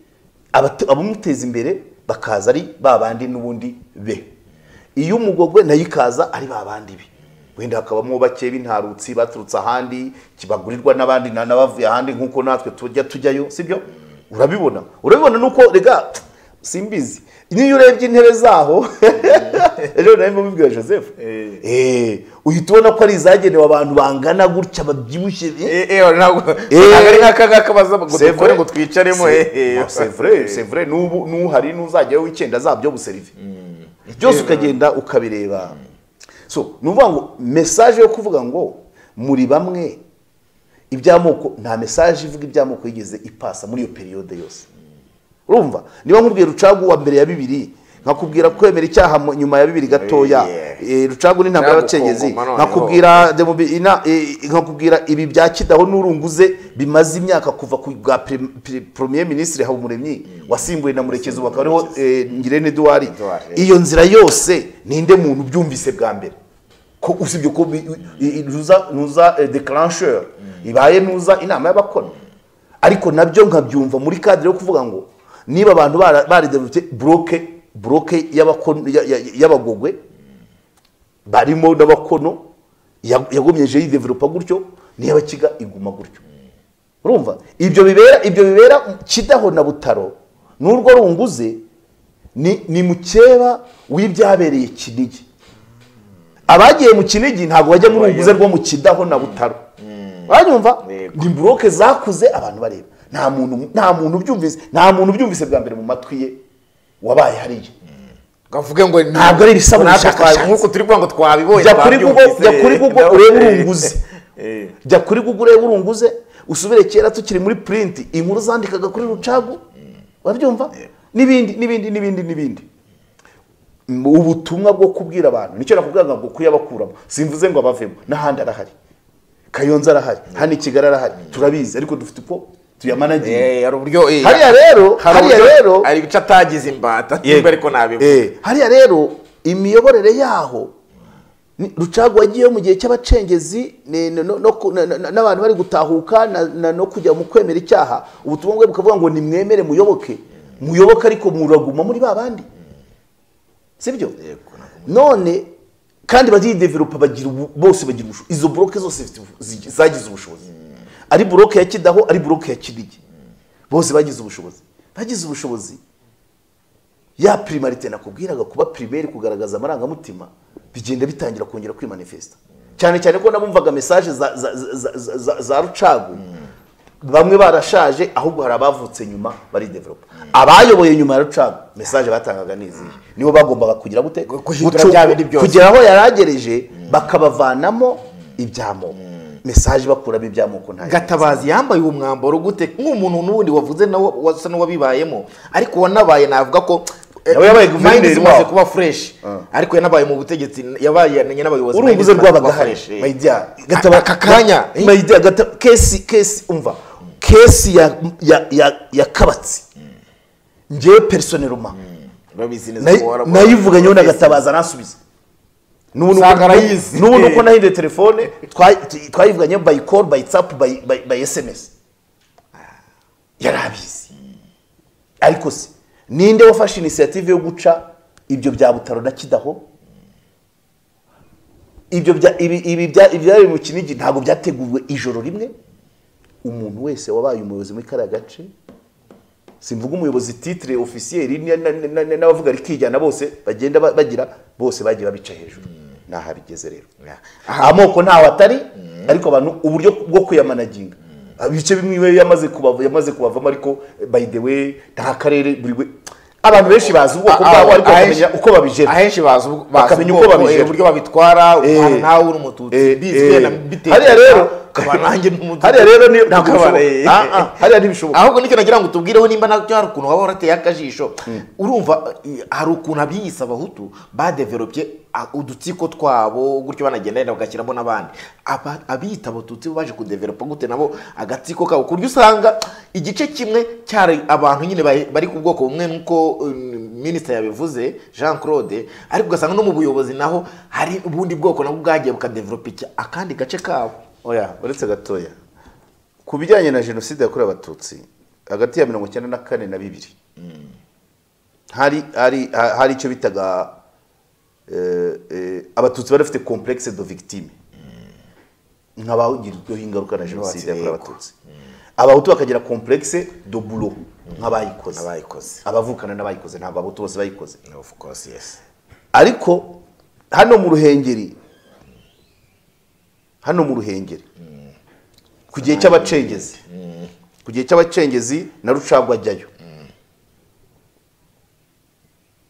abatu- abamuteza imbere bakaza ari ba bandi n'ubundi be iyo umugogwe nayo ikaza ari ba bandi be wenda hakabamo bake b'intarutsi baturutse ahandi kibagurirwa n'abandi na- n'abavuye ahandi nk'uko natwe tujya tujyayo sibyo urabibona urabibona nuko rega simbizi niyo urebye intebe zaho ejo nawe mubibwira joseph Eh, uhita ubona ko ari izagenewe abantu bangana gutya babyibushye eh. ntabwo Eh. ntabwo ari nk'akangaka baza ngo C'est dukore vrai. ngo twicaremo C'est- eh, eh. Ah, c'est vrai, c'est vrai. N'ubu- n'uhari n'uzajyayo w'icyenda zabyo buserive byose ukagenda ukabireba so ni ukuvuga ngo mesaje yo kuvuga ngo muri bamwe iby'amoko nta mesaje ivuga iby'amoko yigeze ipasa muri iyo periyode yose urumva niba nkubwiye rucagu wa mbere ya bibiri nkakubwira kwemera icyaha mu- nyuma ya bibiri gatoya Eh, rucagu n'intambara y'abacengezi Nagukongoma noneho. nkakubwira Demobi- ina- eh, nkakubwira ibi bya kidaho n'urunguze bimaze imyaka kuva ku bwa pre- pre- premier ministre habumuremyi wasimbuye na murekezi ubu akaba ariho eh, ngirente eduwari iyo nzira yose ninde muntu ubyumvise bwa mbere ko usibye ko bi- i- i- ntuza ntuza eh, declencheur ibaye ntuza inama y'abakona ariko nabyo nkabyumva muri kadire yo kuvuga ngo niba abantu bara- bariderutse buroke buroke y'abakon- ya- ya- y'abagogwe barimo n'abakono ya- yagumyeje yidevelopa gutyo n'iyabakiga iguma gutyo urumva ibyo bibera ibyo bibera kidaho na butaro n'urwo runguze ni, ni mukeba w'ibyabereye kinigi abagiye mu kinigi ntabwo bajya mu runguze rwo mu kidaho na butaro uranyumva ni buroke zakuze abantu bareba nta muntu nta muntu ubyumvise nta muntu ubyumvise bwa mbere mu matwi ye wabaye hariya Kavuge ngo ni- Ntabwo ari ibisaba natwe ubushakashatsi. twa- nk'uko turi kuvuga ngo twabibonye jya kuri google twabyumvise. jya kuri google Nawe- urebe urunguze Eh. jya kuri google urebe urunguze usubire kera tukiri muri print inkuru zandikaga kuri rucagu urabyumva n'ibindi n'ibindi n'ibindi n'ibindi M- ubutumwa bwo kubwira abantu nicyo nakubwiraga ngo kuyabakuramo simvuze ngo abavemo n'ahandi arahari kayonza arahari hano i kigali arahari turabizi ariko dufite uko tuyamanagira Eh, hari uburyo eh, hariya rero hari hariya uburyo- rero hari ibice atagize imbata niba ariko nabibona Eh, hariya rero imiyoborere yaho ni- rucagu wagiyeyo mu gihe cy'abacengezi ni- no- no- no ku- na- na- n'abantu bari gutahuka na- na- no kujya mu kwemera icyaha ubutumwa bwe bukavuga ngo nimwemere muyoboke muyoboke ariko muraguma muri ba bandi sibyo none kandi baridevelopa bagira ubu- bose bagira ubushobozi izo buroke zose zifite ubu- zi- zagize ubushobozi ari buroke ya kidaho ari buroke ya kinigi bose bagize ubushobozi bagize ubushobozi ya primarite nakubwiraga kuba primaire kugaragaza amarangamutima bigenda bitangira kongera kwimanifesta cyane cyane ko nabumvaga mesaje za, za, za, za, za, za rucagu bamwe barashaje ahubwo hari abavutse nyuma baridevelopa abayoboye nyuma ya rucagu mesaje batangaga niziye nibo bagombaga kugira gute guhindura Gucu- bya bindi byose. kugera aho yaragereje bakabavanamo ibyamoko mesaje bakuramo ibyamoko ntayo gatabazi yambaye uwo mwambaro gute nk'umuntu n'undi wavuze nawe wasa n'uwabibayemo ariko wanabaye navuga ko Nawe yabaye guverineri Mind zimaze wabo. kuba fresh ariko yanabaye mu butegetsi yabaye yamenye n'abayobozi mind urunguze zimaze kuba rwabagahari fresh, eh. mayidiya Aka- aka kanya, eh. mayidiya gata kesi kesi umva kesi ya ya ya, ya kabatsi ngewe personeloma Urabizi neza nayi- ko warabonye. nayivuganyeho na gatabaza nasubiza n'ubu nuko- Usanga arayizi. n'ubu nuko Eh. nahinduye telefone twa- tu- twayivuganyeho by call by tap by by- by sms yari abizi ariko se ninde wafashe inisiyative yo guca ibyo bya butaro na kidaho ibyo bya ibi ibi bya ibyari mu kinigi ntabwo byateguwe ijoro rimwe umuntu wese wabaye umuyobozi muri kariya gace simvuga umuyobozi titire ofisiyeri ni- na- na- na- n'abavuga rikijyana bose bagenda ba- bagira bose bagiye babica hejuru naha bigeze rero amoko ntaho atari ariko abantu uburyo bwo kuyamanaginga ibice bimwe iwe yamaze kubava yamaze kubavamo ariko eh, by the way nta karere buri we abantu benshi bazi ubwoko Ah, bwabo ah, ariko ahenshi- bakamenya uko babijera ahenshi bazi ubwo- bazi Bakamenya uko ubwoko, eh, babijera. uburyo babitwara Eh. nawe uri umututsi Eh, bizwe eh. na bitewe hariya rero ukaba nanjye n'umudugudu hariya rero ni ntabwo ukabara, eh, bishoboka Ah, ah. hariya ntibishoboka. ahubwo nicyo nagira ngo tubwireho nimba nacyo hari ukuntu waba warateye akajisho urumva eh, hari ukuntu abiyise abahutu badeveropye ah, udutsiko twabo gutyo banagenda yenda bagashyiramo n'abandi Aba- abiyita abatutsi bo baje kudeveropa gute nabo agatsiko kabo ku buryo usanga igice kimwe cyari abantu nyine bari- bari ku bwoko bumwe nk'uko um, minisita yabivuze jean claude ariko ugasanga no mu buyobozi naho hari ubundi bwoko nabwo bwagiye bukadeveropa iki- akandi gace kabo oya uretse gatoya ku bijyanye na jenoside yakorewe abatutsi hagati ya mirongo icyenda na kane na bibiri hari hari ha- hari icyo bitaga eh, eh, abatutsi bari bafite complexe de victime nk'abagirirweho ingaruka na jenoside yakorewe abatutsi abahutu bakagira complexe de boulot nk'abayikoze abavukana n'abayikoze ntabwo abahutu bose bayikoze of course yes ariko hano mu ruhengeri hano mu ruhengeri ku gihe cy'abacengezi ku gihe cy'abacengezi na rucagwa ajyayo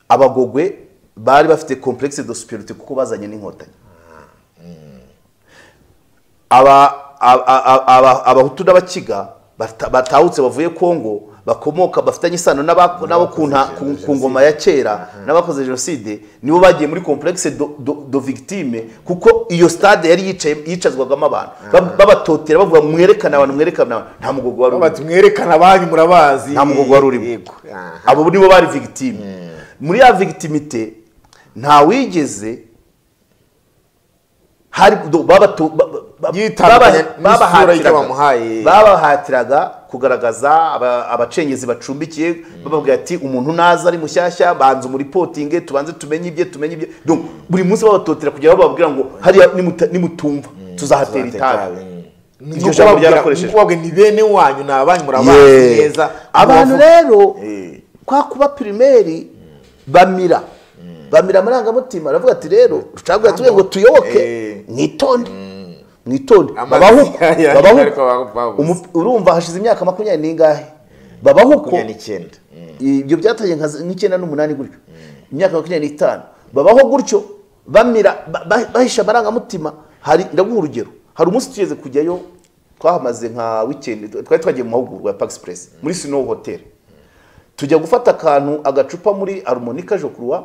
abagogwe bari bafite complexe de superiorité kuko bazanye n'inkotanyi aba- a- a- a- aba- abahutu n'abakiga bata- batahutse bavuye kongo bakomoka bafitanye isano n'aba- n'abo ku nta- ku- ku ngoma ya kera n'abakoze jenoside nibo bagiye muri complexe do- do do victime kuko iyo stade yari yicaye yicazwagamo abantu Bab- babatotera bavuga mwerekane abantu mwerekane abantu nta mugogo wari urimo bati mwerekana abanyu murabazi nta mugogo wari urimo Yego. Ah. abo nibo bari victime muri ya victimite nta wigeze hari do- babato- ba- ba- ba- Yitandukanya baba- n'isura babahatiraga- y'icyo bamuhaye. babahatiraga kugaragaza aba- abacengezi bacumbikiye bababwira ati umuntu naza ari mushyashya banza umuripotinge tubanze tumenye ibye tumenye ibye Donc, buri munsi babatotera kugira ngo bababwira ngo hariya nimuta- nimutumva tuzahatera itabi iryo jambo ryarakoreshejwe kubabwe ni bene wanyu ni abanyu murabazi Yes. neza abantu Mubavu- rero kwa kuba pirimeri bamira bamira amarangamutima aravuga ati rero rucagura tuvuge ngo tuyoboke Eh. mwitonde mwitonde Amazi- babahuko ya- babahuko. ariko babahuko. Umu- urumva hashize imyaka makumyabiri n'ingahe babahuko makumyabiri n'icyenda. ibyo byatangiye nka z- nk'icyenda n'umunani gutyo imyaka makumyabiri n'itanu babaho gutyo bamira ba- ba- bahisha amarangamutima hari ndaguha urugero hari umunsi tugeze kujyayo twahamaze nka wikendi twari twagiye mu mahugurwa ya pagisi puresi muri sinowu hoteli tujya gufata akantu agacupa muri arumonika jokuruwa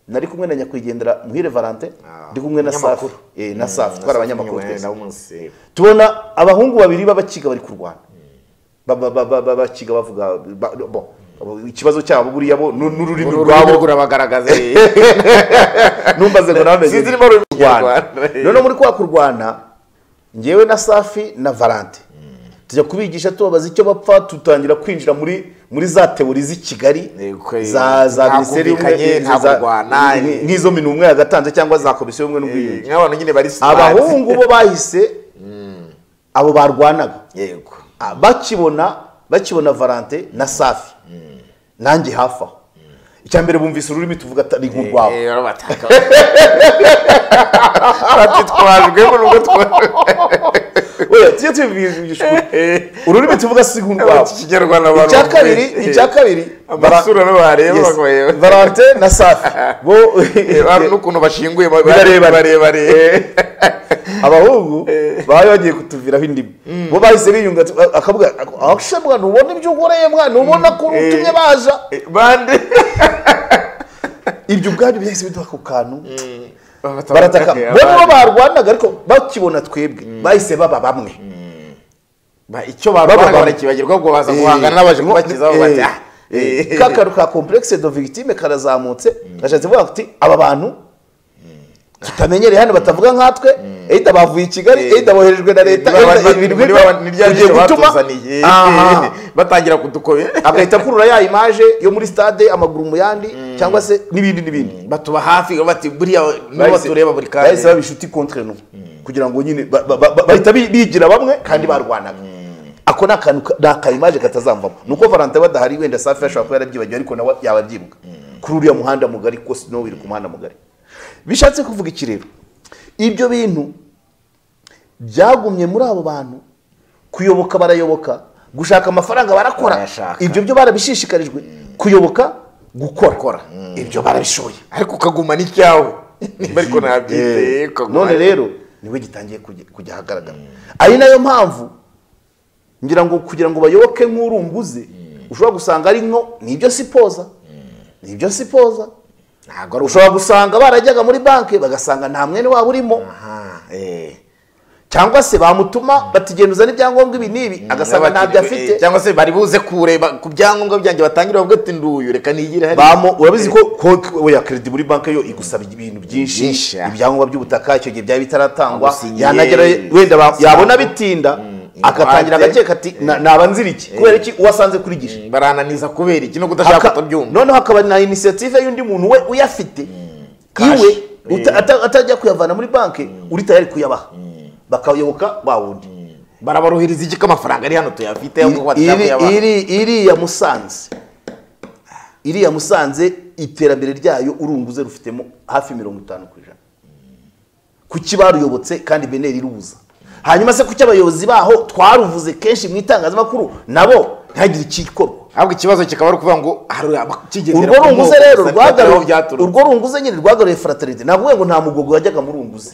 nari kumwe na nyakwigendera muhire valentin ndi kumwe na safi Umunyamakuru. Eh, na safi twari abanyamakuru twese nawe umunsi tubona abahungu babiri b'abakiga bari kurwana Ba- ba- ba- ba- b'abakiga bavuga ba- bo, ikibazo cyabo buriya bo nu- n'ururimi urwabo rwabo rurabagaragaza numbaze ngo nawe Sinzi niba ruri mu Kinyarwanda. noneho muri kwa kurwana ngewe na safi na valante tujya kubigisha tubabaza icyo bapfa dutangira kwinjira muri muri za tewori z'i kigali Yego, eh, za za nta minisiteri kumvikanye, y'ubumwe nta za- kurwana, eh. nk'izo minumwe yagatanze cyangwa za komisiyo y'ubumwe n'ubwiyunge nk'abantu nyine bari smart. abahungu bo bahise abo barwanaga yego Ah, bakibona bakibona valante na safi nanjye hafi aho icya mbere bumvise ururimi tuvuga ati, ni nk'urwabo Eh, barabataka. batitwajwe mu rugo twa- Oya, tujye tubivugisha ukuri. ururimi tuvuga si nk'urwabo Ikinyarwanda abantu icya kabiri bumva. icya kabiri amasura no bareba Yes. bagoye. valante na safi bo Eh, hari n'ukuntu bashinguye ba- Birarebana. barebare abahungu bari bagiye kutuviraho indimu bo bahise biyunga tu- akavuga aho mwana ubona ibyo ukoreye mwana ubona ko utumye baza Eh, bande ibyo ubwabyo byahise biduha ako kantu barataka barataka bo nibo barwanaga ariko bakibona twebwe bahise baba bamwe icyo Baba- barwanaga barakibagirwa ubwo baza guhangana n'abaje kubakiza Eh, bati ah eh, ka kantu ka complexe de victime karazamutse gashatse kuvuga kuti aba bantu tutamenyereye hano batavuga nkatwe eida bavuye i kigali eida boherejwe na leta eida ibintu nk'ibyo niryo bigiye gutuma batuzaniye Aha. batangira kudukobe agahita akurura ya image yo muri stade amaguru mu yandi cyangwa se n'ibindi n'ibindi batuba hafi bati buriya nibo bahise- batureba buri bahise kanya baba inshuti contre nous kugira ngo nyine ba- ba- ba- bahita bi- bigira bamwe kandi barwanaga ako ni akantu ka- ni akayimaje katazamvamo ni uko valante badahari wenda safi ashobora kuba yarabyibagiwe ariko nawe yaba abyibuka kuri uriya muhanda mugari kuko sinowu iri ku muhanda mugari bishatse kuvuga iki rero ibyo bintu byagumye muri abo bantu kuyoboka barayoboka gushaka amafaranga barakora Barayashaka. ibyo byo barabishishikarijwe kuyoboka gukora ibyo barabishoboye ariko ukagumana icyawe niba ariko nabyiteye none rero niwe gitangiye kujya- kujya ahagaragara ari nayo mpamvu ngira ngo kugira ngo bayoboke nk'urunguzi ushobora gusanga ari nko nibyo sipoza nibyo sipoza ntabwo ari ushobora gusanga barajyaga muri banki bagasanga nta mwene wabo urimo Eh. cyangwa se bamutuma batigenduza n'ibyangombwa ibi n'ibi agasanga ntabyo afite cyangwa se bari buze kureba ku byangombwa byanjye batangira bavuga ati nduyu reka nigire hariya." Bamu urabizi ko konti we ya credit muri banki yo igusaba ibintu Byinshi, byinshi ah. ibyangombwa by'ubutaka icyo gihe byaba bitaratangwa Agusinyiye, yanagera wenda ba- sinago. yabona bitinda agatangira ingwate. agakeka ati "Na- naba nzira iki kubera iki uwasanze kuri gisha barananiza kubera iki no kudashaka Haka- kutabyumva noneho hakaba na inisiyative y'undi muntu we uyafite iwe uta- ata- atajya kuyavana muri banki uri tayari kuyabaha bakayoboka ba wundi barabaruhiriza iki ko amafaranga ari hano tuyafite yo kuba Iri- tuyakuyabana. iri- iriya musanze iriya musanze iterambere ryayo urunguze rufitemo hafi mirongo itanu ku ijana kuki baruyobotse kandi beneri irubuza hanyuma se kuki abayobozi baho twaruvuze kenshi mu itangazamakuru nabo ntihagire ikikorwa ahubwo ikibazo kikaba ari ukuvuga ngo hari abakigendera urwo ku runguze moko rero gusa rwagaruye aho byaturutse. urwo runguze nyine rwagaruye fraternite navuga ngo nta mugogo wajyaga mu runguze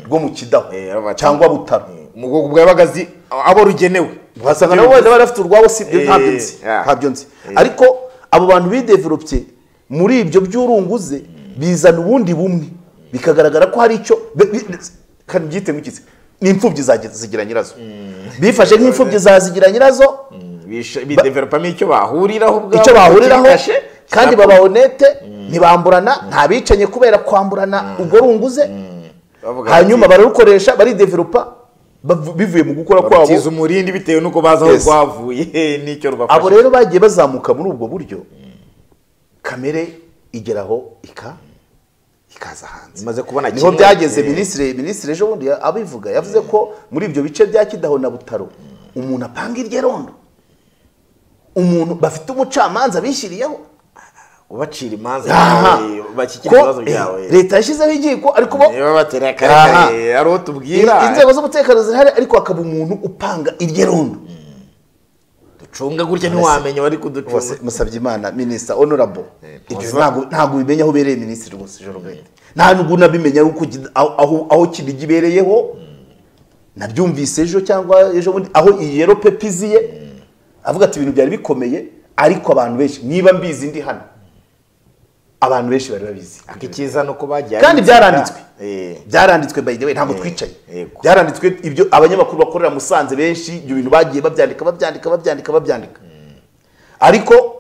rwo mu kidaho cyangwa butaro umugogo bwa bagazi abo rugenewe uhasanga nabo wenda bari bafite urwabo si ibyo Eh, ntabyo nzi yeah. ntabyo nzi ariko abo bantu bideveropye muri ibyo by'urunguze bizana ubundi bumwe bikagaragara ko hari icyo be- bi- kandi byite nk'ikitse ni imfubyi za zigira nyirazo bifashe nk'imfubyi za zigira nyirazo Bisha- bidevelopamo icyo bahuriraho ubwabo icyo bahuriraho bakifashe, kandi nabwo baba honete ntibamburana nta bicanye kubera kwamburana urwo runguze bavuga bati, hanyuma bararukoresha barideveropa bavu- bivuye mu gukora kwabo barutiza umurindi bitewe n'uko bazi aho Yes. rwavuye n'icyo abo rubafashe rero bagiye bazamuka muri ubwo buryo kamere igeraho ika ikaza hanze Imaze kubona niho kimwe. byageze Eh. minisitiri minisitiri ejo bundi abivuga yavuze ko muri ibyo bice bya kidaho na butaro umuntu apanga irye rondo umuntu bafite umucamanza bishyiriyeho ubacira imanza Aha. bakikira ko ibibazo byawe eh, leta yashyizeho inkiko ariko bo niba batera Aha. akarere ari uwo tubwira in- inzego z'umutekano zirahari ariko hakaba umuntu upanga irye rondo ducunga gutya ntiwamenya wari kuducunga musabye imana minisita honorable ibyo ntabwo ntabwo ubimenye aho ubereye minisitiri rwose joro bundi nta nubwo unabimenya uko gi- aho- aho aho kinigi ibereyeho nabyumvise ejo cyangwa ejo bundi aho iyi yero pepiziye avuga ati ibintu byari bikomeye ariko abantu benshi niba mbizi ndi hano abantu benshi bari babizi icyiza ni uko bagiye kandi byaranditswe Eh. byaranditswe by the way ntabwo twicaye yego. byaranditswe ibyo abanyamakuru bakorera musanze benshi ibyo bintu bagiye babyandika babyandika babyandika babyandika ariko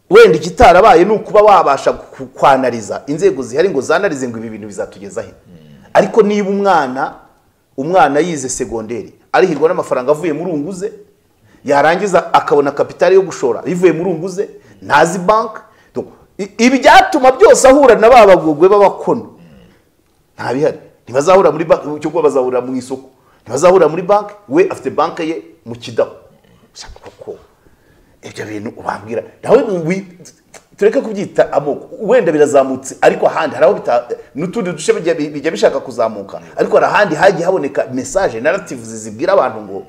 wenda ikitarabaye ni ukuba wabasha ku- kwanariza inzego zihari ngo zanarize ngo ibi bintu bizatugeza he ariko niba umwana umwana yize segonderi arihirwa n'amafaranga avuye muri unguze yarangiza akabona kapitali yo gushora ivuye muri unguze ntazi banki Donc, i- ibi byatuma byose ahura na ba bagogwe b'abakono nta bihari ntibazahura muri banki cyo kuba bazahurira mu isoko ntibazahurira muri banki we afite banki ye mu kidaho Gusa koko ibyo bintu ubambwira nawe wi- tureke kubyita amoko wenda birazamutse ariko ahandi hari aho bita n'utundi duce bijya bijya bishaka kuzamuka ariko hari ahandi hagiye haboneka mesaje narativuzi zibwira abantu ngo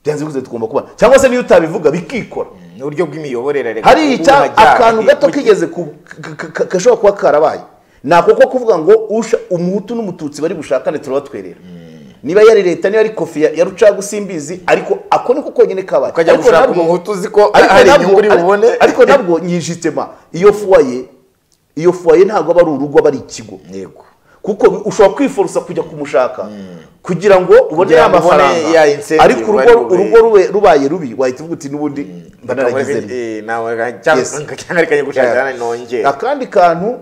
byanze bikunze tugomba kubana cyangwa se niyo utabivuga bikikora ni uburyo bw'imiyoborere reka hari ubu icya hajya- akantu gato mu- kigeze ku ka- ka- ka- gashobora kuba karabaye ni ako ko kuvuga ngo usha- umuhutu n'umututsi bari bushakane turabatwerera niba yari leta niba ari kofi ya ya rucagu simbizi ariko ako niko konyine kabaye Ukajya Ariko gushaka nabwo- umuhutu uzi ko ariko hari nabwo- inyungu uri ari- bubone. ariko nabwo nyijitema iyo fuwaye iyo fuwaye ntabwo aba ari urugo aba ari ikigo Yego. kuko ushobora kwiforosa kujya kumushaka kugira ngo ubone Kugira ya ngo ubone ya mafaranga incentive ariko bari urugo bube- urugo rube- rubaye rubi wahita uvuga uti n'ubundi mba naragize rimwe." Eh, nawe ga- cyangwa Yes. cyangwa reka njye gushakira nongere akandi kantu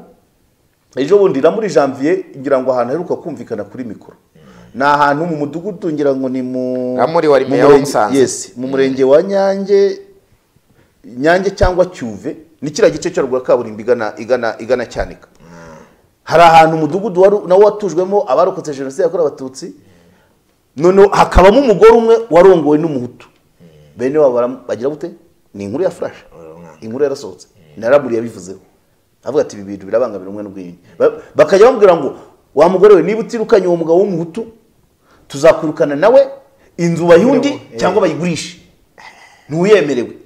ejo bundi na muri janvier ngira ngo ahantu aheruka kumvikana kuri mikoro ni ahantu mu mudugudu ngira ngo ni mu Ah, muri wa mu Rimeya wa murenge- Musanze. yes, mu murenge wa nyange nyange cyangwa cyuve ni kiriya gice cyo ruguru ya kaburimbo igana igana igana cyanika hari ahantu umudugudu wari nawo watujwemo abarokotse jenoside yakorewe abatutsi noneho hakabamo umugore umwe warongowe n'umuhutu bene wabo baram- bagira gute ni inkuru ya flash inkuru yarasohotse naramuriye yabivuzeho avuga ati ibi bintu birabangamira umwe n'ubwiyunge Ba- bakajya bamubwira ngo wa mugore we niba utirukanye uwo mugabo w'umuhutu tuzakwirukana nawe inzu bayundi cyangwa bayigurishe ntuyemerewe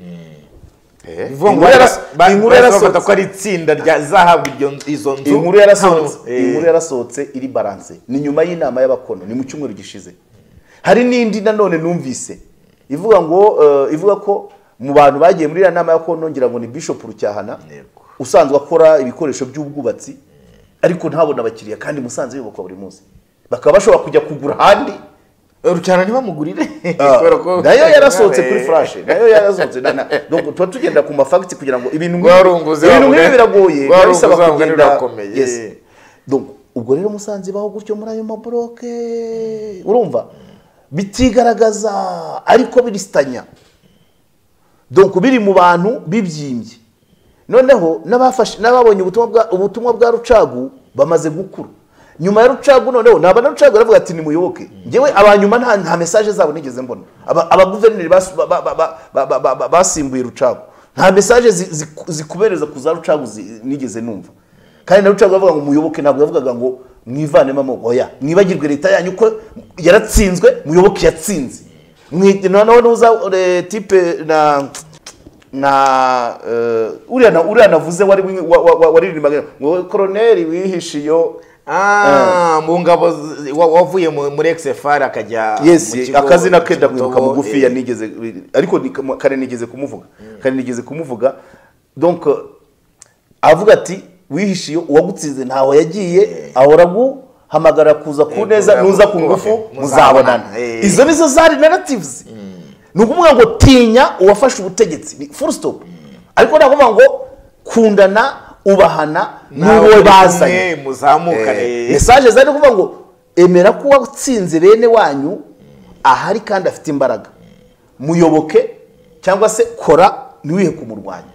Eh, Bivuga ngo inkuru yaras- ba- ba- inkuru bahise yarasohotse. bafata ko ari itsinda ryazahabwa iryo- izo nzu inkuru yarasohotse hano. Eh, inkuru yarasohotse iri balance ni nyuma y'inama y'abakono ni mu cyumweru gishize hari n'indi nanone numvise ivuga ngo eh, ivuga ko mu bantu bagiye muri iriya nama y'abakono ngira ngo ni bishop rucyahana usanzwe akora ibikoresho by'ubwubatsi ariko ntabona abakiriya kandi musanze yubakwa buri munsi bakaba bashobora kujya kugura ahandi rucyana ntibamugurire kubera ko- nayo yarasohotse kuri Eh, furashe nayo yarasohotse na- na- donc tuba tugenda ku mafagiti kugira ngo ibintu Warunguze ibintu wavuga- nk'ibi biragoye warunguze biba bisaba wavuga kugenda ntibirakomeye. yes donc ubwo rero musanze baho gutyo muri ayo maboroke urumva bitigaragaza ariko birisitanya donc biri mu bantu bibyimbye noneho n'abafashe n'ababonye ubutumwa bwa ubutumwa bwa rucagu bamaze gukura nyuma ya rucagu noneho naba na rucagu baravuga ati nimuyoboke ngewe abanyuma nta nta mesaje zabo nigeze mbona Aba- abaguverineri bas- ba- ba- ba- ba- ba- ba- ba- basimbuye rucagu nta mesaje zi- zi- zikubereza ku za rucagu zi- nigeze numva kandi na rucagu bavuga ngo muyoboke ntabwo yavugaga ngo mwivanemo amoko oya mwibagirwe leta yanyu ko yaratsinzwe muyoboke yatsinze Mwi- noneho n'uza eh, tipe na na eh, uriya na- uriya navuze wari wi- wa- wa- wa- waririmbaga ngo koroneri wihishe iyo Ah, mu ngabo z- wa- wavuye mu- muri XFR akajya yes mu kigo- akazina ke mu kigo ndakwibuka Togo, mugufi ya eh, nigeze ariko ni kama- kare nigeze kumuvuga kare nigeze kumuvuga donc eh, avuga ati wihishe iyo uwagutsinze ntaho yagiye ahora guhamagara kuza ku neza kuza nuza ku- ku ngufu kubaka. muzabonana Eh. izo nizo zari narratives ni ukuvuga ngo tinya uwafashe ubutegetsi ni full stop ariko ntabwo uvuga ngo kundana ubahana nawe n'uwo muri bazanye kumwe, muzamukane Eh, mesaje zari kuvuga ngo emera ko uwatsinze bene wanyu ahari kandi afite imbaraga muyoboke cyangwa se kora ntiwihe kumurwanya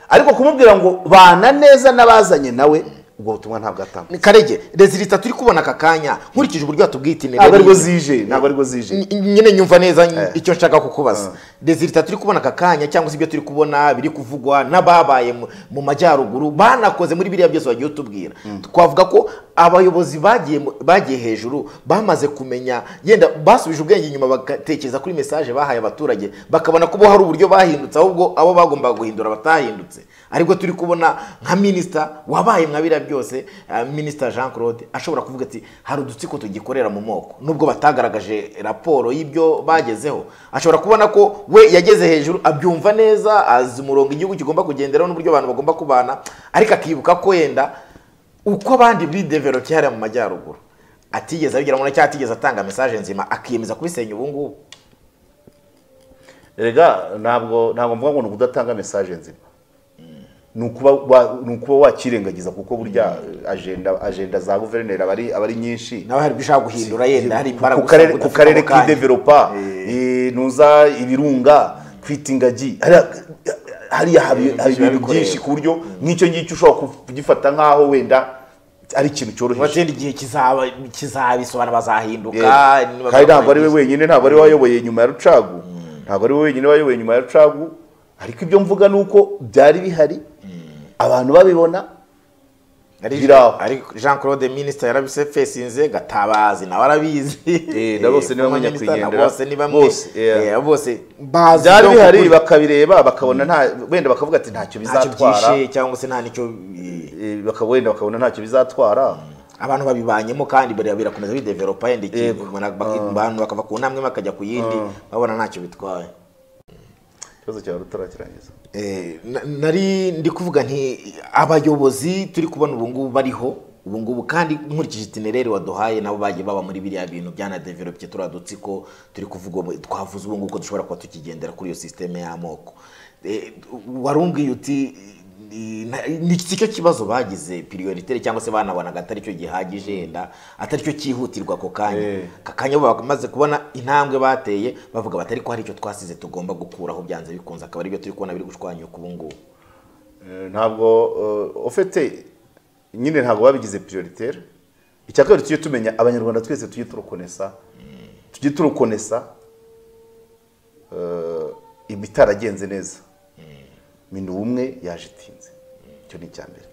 ariko kumubwira ngo bana neza n'abazanye nawe ubwo butumwa ntabwo atanga Ni karege rezilita turi kubona aka kanya nkurikije uburyo watubwita ntabwo aribwo zije ntabwo aribwo zije N- nyine nyumva neza n- icyo nshaka kukubaza rezilita turi kubona aka kanya cyangwa se ibyo turi kubona biri kuvugwa n'ababaye mu- mu majyaruguru banakoze muri biriya byose wagiye utubwira twavuga ko abayobozi bagiye mu- bagiye hejuru bamaze kumenya yenda basubije ubwenge inyuma bagatekereza kuri mesaje bahaye abaturage bakabona ko bo hari uburyo bahindutse ahubwo abo bagombaga guhindura batahindutse aribwo turi kubona nka minisita wabaye mwa biriya byose eh, minisita jean claude ashobora kuvuga ati hari udutsiko tugikorera mu moko nubwo batagaragaje raporo y'ibyo bagezeho ashobora kubona ko we yageze hejuru abyumva neza azi umurongo igihugu kigomba kugenderaho n'uburyo abantu bagomba kubana ariko akibuka ko wenda uko abandi bidevelope hariya mu majyaruguru atigeze abigeramo na cyangwa atigeze atanga mesaje nzima akiyemeza kubisenya ubu ngubu rega ntabwo ntabwo mvuga ngo ni ukudatanga mesaje nzima ni ukuba wa- ni ukuba wakirengagiza kuko burya eh, ajenda ajenda za guverineri aba ari- aba ari nyinshi nawe hari ibyo ushaka guhindura yenda hari imbaraga ku gusa karere ku udafite karere ako kanya. k'idevelopa eh, nuza ibirunga kwita ingagi hariya- hariya hari Eh, hari biba ibintu bikoreye. byinshi ku buryo nk'icyo ngicyo ushobora kugifata nk'aho wenda ari ikintu cyoroheje watsinda igihe kizaba kizabisobanura bazahinduka Eh, niba kandi ntabwo ari we bagize- wenyine ntabwo ari we wayoboye nyuma ya rucagu ntabwo ari we wenyine wayoboye nyuma ya rucagu ariko ibyo mvuga ni uko byari bihari abantu babibona Ari- biraho. ariko jean claude minisita yarabisefesinze gatabazi nawe arabizi Eh, na bose ni bamwe Abaminisita na nyakwigendera. bose ni bamwe Bose, yeah. Eh, bose byari no bihari kukuri- bakabireba bakabona nta wenda bakavuga ati ntacyo ntacyo bizatwara byishe cyangwa se nta nicyo eh, Eh, bakaba wenda bakabona ntacyo bizatwara abantu babibanyemo kandi bira- birakomeza bidevelopa yenda iki- Yego. umuntu baki- abantu bakava ku ntambwe bakajya ku yindi babona ntacyo bitwaye ikibazo cyawe utarakirangiza Eh, na- nari ndi kuvuga nti abayobozi turi kubona ubu ngubu bariho ubu ngubu kandi nkurikije itinereri waduhaye nabo bagiye baba muri biriya bintu byanadevelope turiya dutsiko turi kuvuga ubu- twavuze ubu ngubu ko dushobora kuba tukigendera kuri iyo sisiteme y'amoko Eh, wari umbwiye uti ni- na- ni cyo kibazo bagize piriyoriteri cyangwa se banabonaga atari cyo gihagije yenda atari cyo cyihutirwa ako kanya aka kanya bo bamaze kubona intambwe bateye bavuga batari ko hari icyo twasize tugomba gukuraho byanze bikunze akaba aribyo turi kubona biri gushwanyuka ubu ngubu Eh, ntabwo eh, ufite nyine ntabwo babigize prioritaire icya kabiri tujye tumenya abanyarwanda twese tujye turukonesa tujye turukonesa eh, ibitaragenze neza minni ubumwe yaje itinze icyo ni icya mbere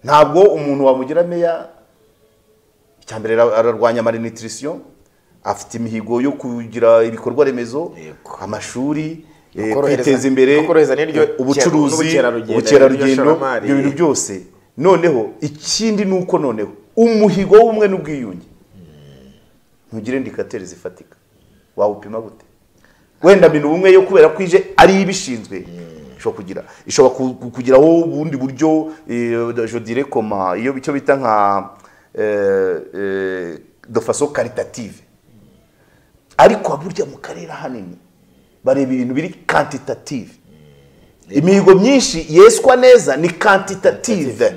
ntabwo umuntu wamugira meya icya mbere ara- ararwanya malnutrition afite imihigo yo kugira ibikorwa remezo amashuri eh, No korohereza- kwiteza imbere no korohereza ni ryo ubucuruzi n'ubukerarugendo, ni ryo ubukerarugendo shoramari. ibyo bintu byose noneho ikindi ni uko noneho umuhigo w'ubumwe n'ubwiyunge ntugire indikateri zifatika wawupima gute wenda bino ubumwe yo kubera ko ije ari ibishinzwe ishobora kugira ishobora ku- ku- kugiraho ubundi buryo eh, je dirais comment, iyo icyo bita nka eh, eh, de façon caritative ariko burya mu karere ahanini bareba ibintu biri quantitative imihigo myinshi yeswa neza ni quantitative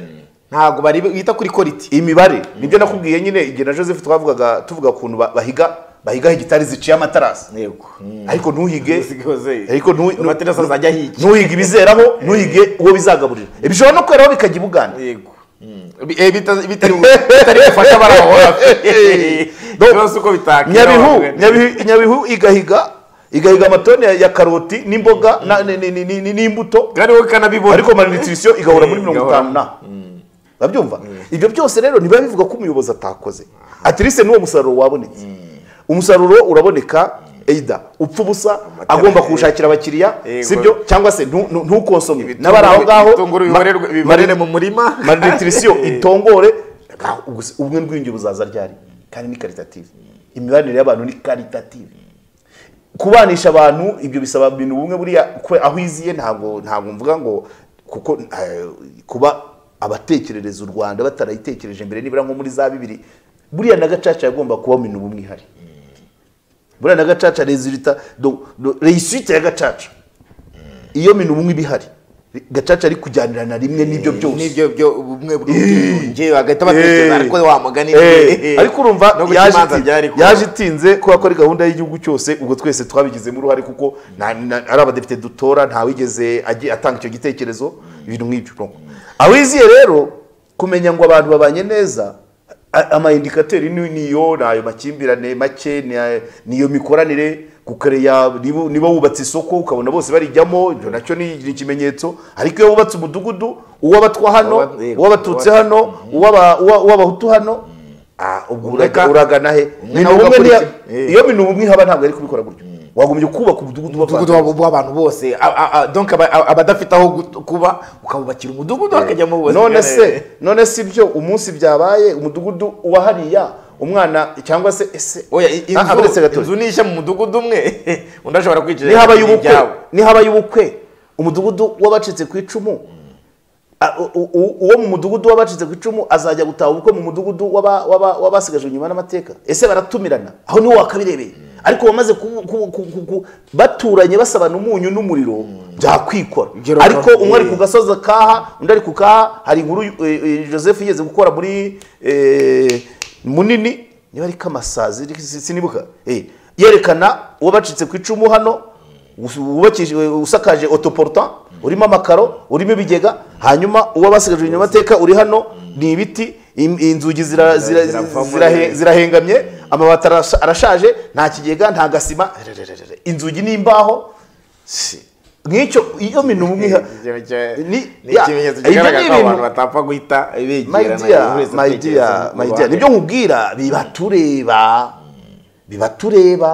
ntabwo bari bita kuri koriti imibare nibyo nakubwiye nyine igihe na joseph twavugaga tuvuga ukuntu ba- bahiga bahigaho hegitari ziciye amatarasi yego ariko ntuhige Zose- ariko ntu- ntu- amaterasi azajya ahiga. ntuhige ibizeraho ntuhige uwo bizagaburira bishobora no kweraho bikajya ibuganda yego Eh, bita- bitari bitari gufasha abari aho hafi Donc, ikibazo uko bitakira nyabihu abantu. Nyabihu- nyabihu igahiga igahiga amatoni ya- ya karoti n'imboga na- ni- ni- ni- ni- ni- n'imbuto kandi wowe kanabibona ariko malnutrition igahora muri Eh, mirongo igahora. itanu na urabyumva ibyo byose rero ntibiba bivuga ko umuyobozi atakoze atirise n'uwo musaruro wabonetse umusaruro uraboneka eida upfa ubusa agomba kuwushakira abakiriya Yego. sibyo cyangwa se ntu- ntu- ntukonsomwe Ibitunguru- n'abari aho ngaho ibitunguru biborerwe- biborere mu murima. malnutrition itongore nta- ubwo- ubumwe n'ubwiyunge buzaza ryari kandi ni karitative imibanire y'abantu ni karitative kubanisha abantu ibyo bisaba ibintu bumwe buriya kwe- aho iziye ntabwo ntabwo mvuga ngo kuko eh, kuba abatekerereza u rwanda batarayitekereje mbere nibura nko muri za bibiri buriya na gacaca yagomba kuba mu bintu bumwe ihari buriya na gacaca resulita do- do- reisite ya gacaca iyo bintu bumwe iba ihari gacaca ari kujyanira na rimwe n'ibyo byose nibyo byo ubumwe bw'ubwiyunge bagahita batekereza Eh. ariko wa mugani Eh, ni- ariko urumva no guca yaje imanza itinze- byari kuba. yaje itinze kubera ko ari gahunda y'igihugu cyose ubwo twese twabigizemo uruhare kuko nta- na- ari abadepite dutora ntawigeze agi- atanga icyo gitekerezo ibintu nk'ibyo no. awiziye rero kumenya ngo abantu babanye neza a- amayindikateri ni- niyo ni ayo makimbirane make ni ay- niyo mikoranire kukareya niba niba wubatse isoko ukabona bose barijyamo ibyo nacyo ni ni ikimenyetso ariko iyo wubatse umudugudu uw'abatwa hano Uw'aba- yego. uw'abatutsi hano uw'aba- uwa- uw'abahutu hano ah, ubwo uraga- uragana he Umwe Ni nawe ubumwe ugakora niya- iki? Eh. iyo bintu ubumwe haba ntabwo ari kubikora gutyo wagombye kubaka umudugudu umudugudu w'abantu wabo w'abantu bose A- a- a- donc aba- a- abadafite aho gut- kuba ukabubakira umudugudu bakajyamo bose none se none si byo umunsi byabaye umudugudu wa hariya umwana cyangwa se ese oya i- Ah, ah, uretse inzu gatoya. inzu nishya mu mudugudu umwe undi ashobora kwicara nihabaye mu ubukwe byabo. nihabaye ubukwe umudugudu w'abacitse ku icumu a- u- u- uwo mu mudugudu w'abacitse ku icumu azajya gutaha ubukwe mu mudugudu w'aba- w'aba- w'abasigajwe inyuma n'amateka ese baratumirana aho niho wakabirebeye ariko bamaze ku- ku- ku- ku- ku- baturanye basabana umunyu n'umuriro byakwikora Ibyo ariko rero- umwe ari eh. ku gasozi akaha undi ari ku kaha hari inkuru eh, eh, joseph yigeze gukora muri eh, munini niba ari kamasazi ri- si- sinibuka eh, yerekana uwo bacitse ku icumu hano us- wubakishijwe- usakaje otoporta urimo amakaro urimo ibigega hanyuma uwo basigajwe inyuma amateka uri hano ni ibiti im- inzugi zira- zira- ziravamo- zirahe- zirahengamye amabati arasha- arashaje nta kigega nta gasima rerererere, inzugi n'imbaho si, nk'icyo iyo mintu umwe iha- Icyo- icyo- ni- ni ya, ikimenyetso ibyo kigaragaza ni ko abantu ibintu- batapfa guhita my begerana dear, buri wese my atekereza dear, mu my dear, ruhande. nibyo nkubwira bibatureba bibatureba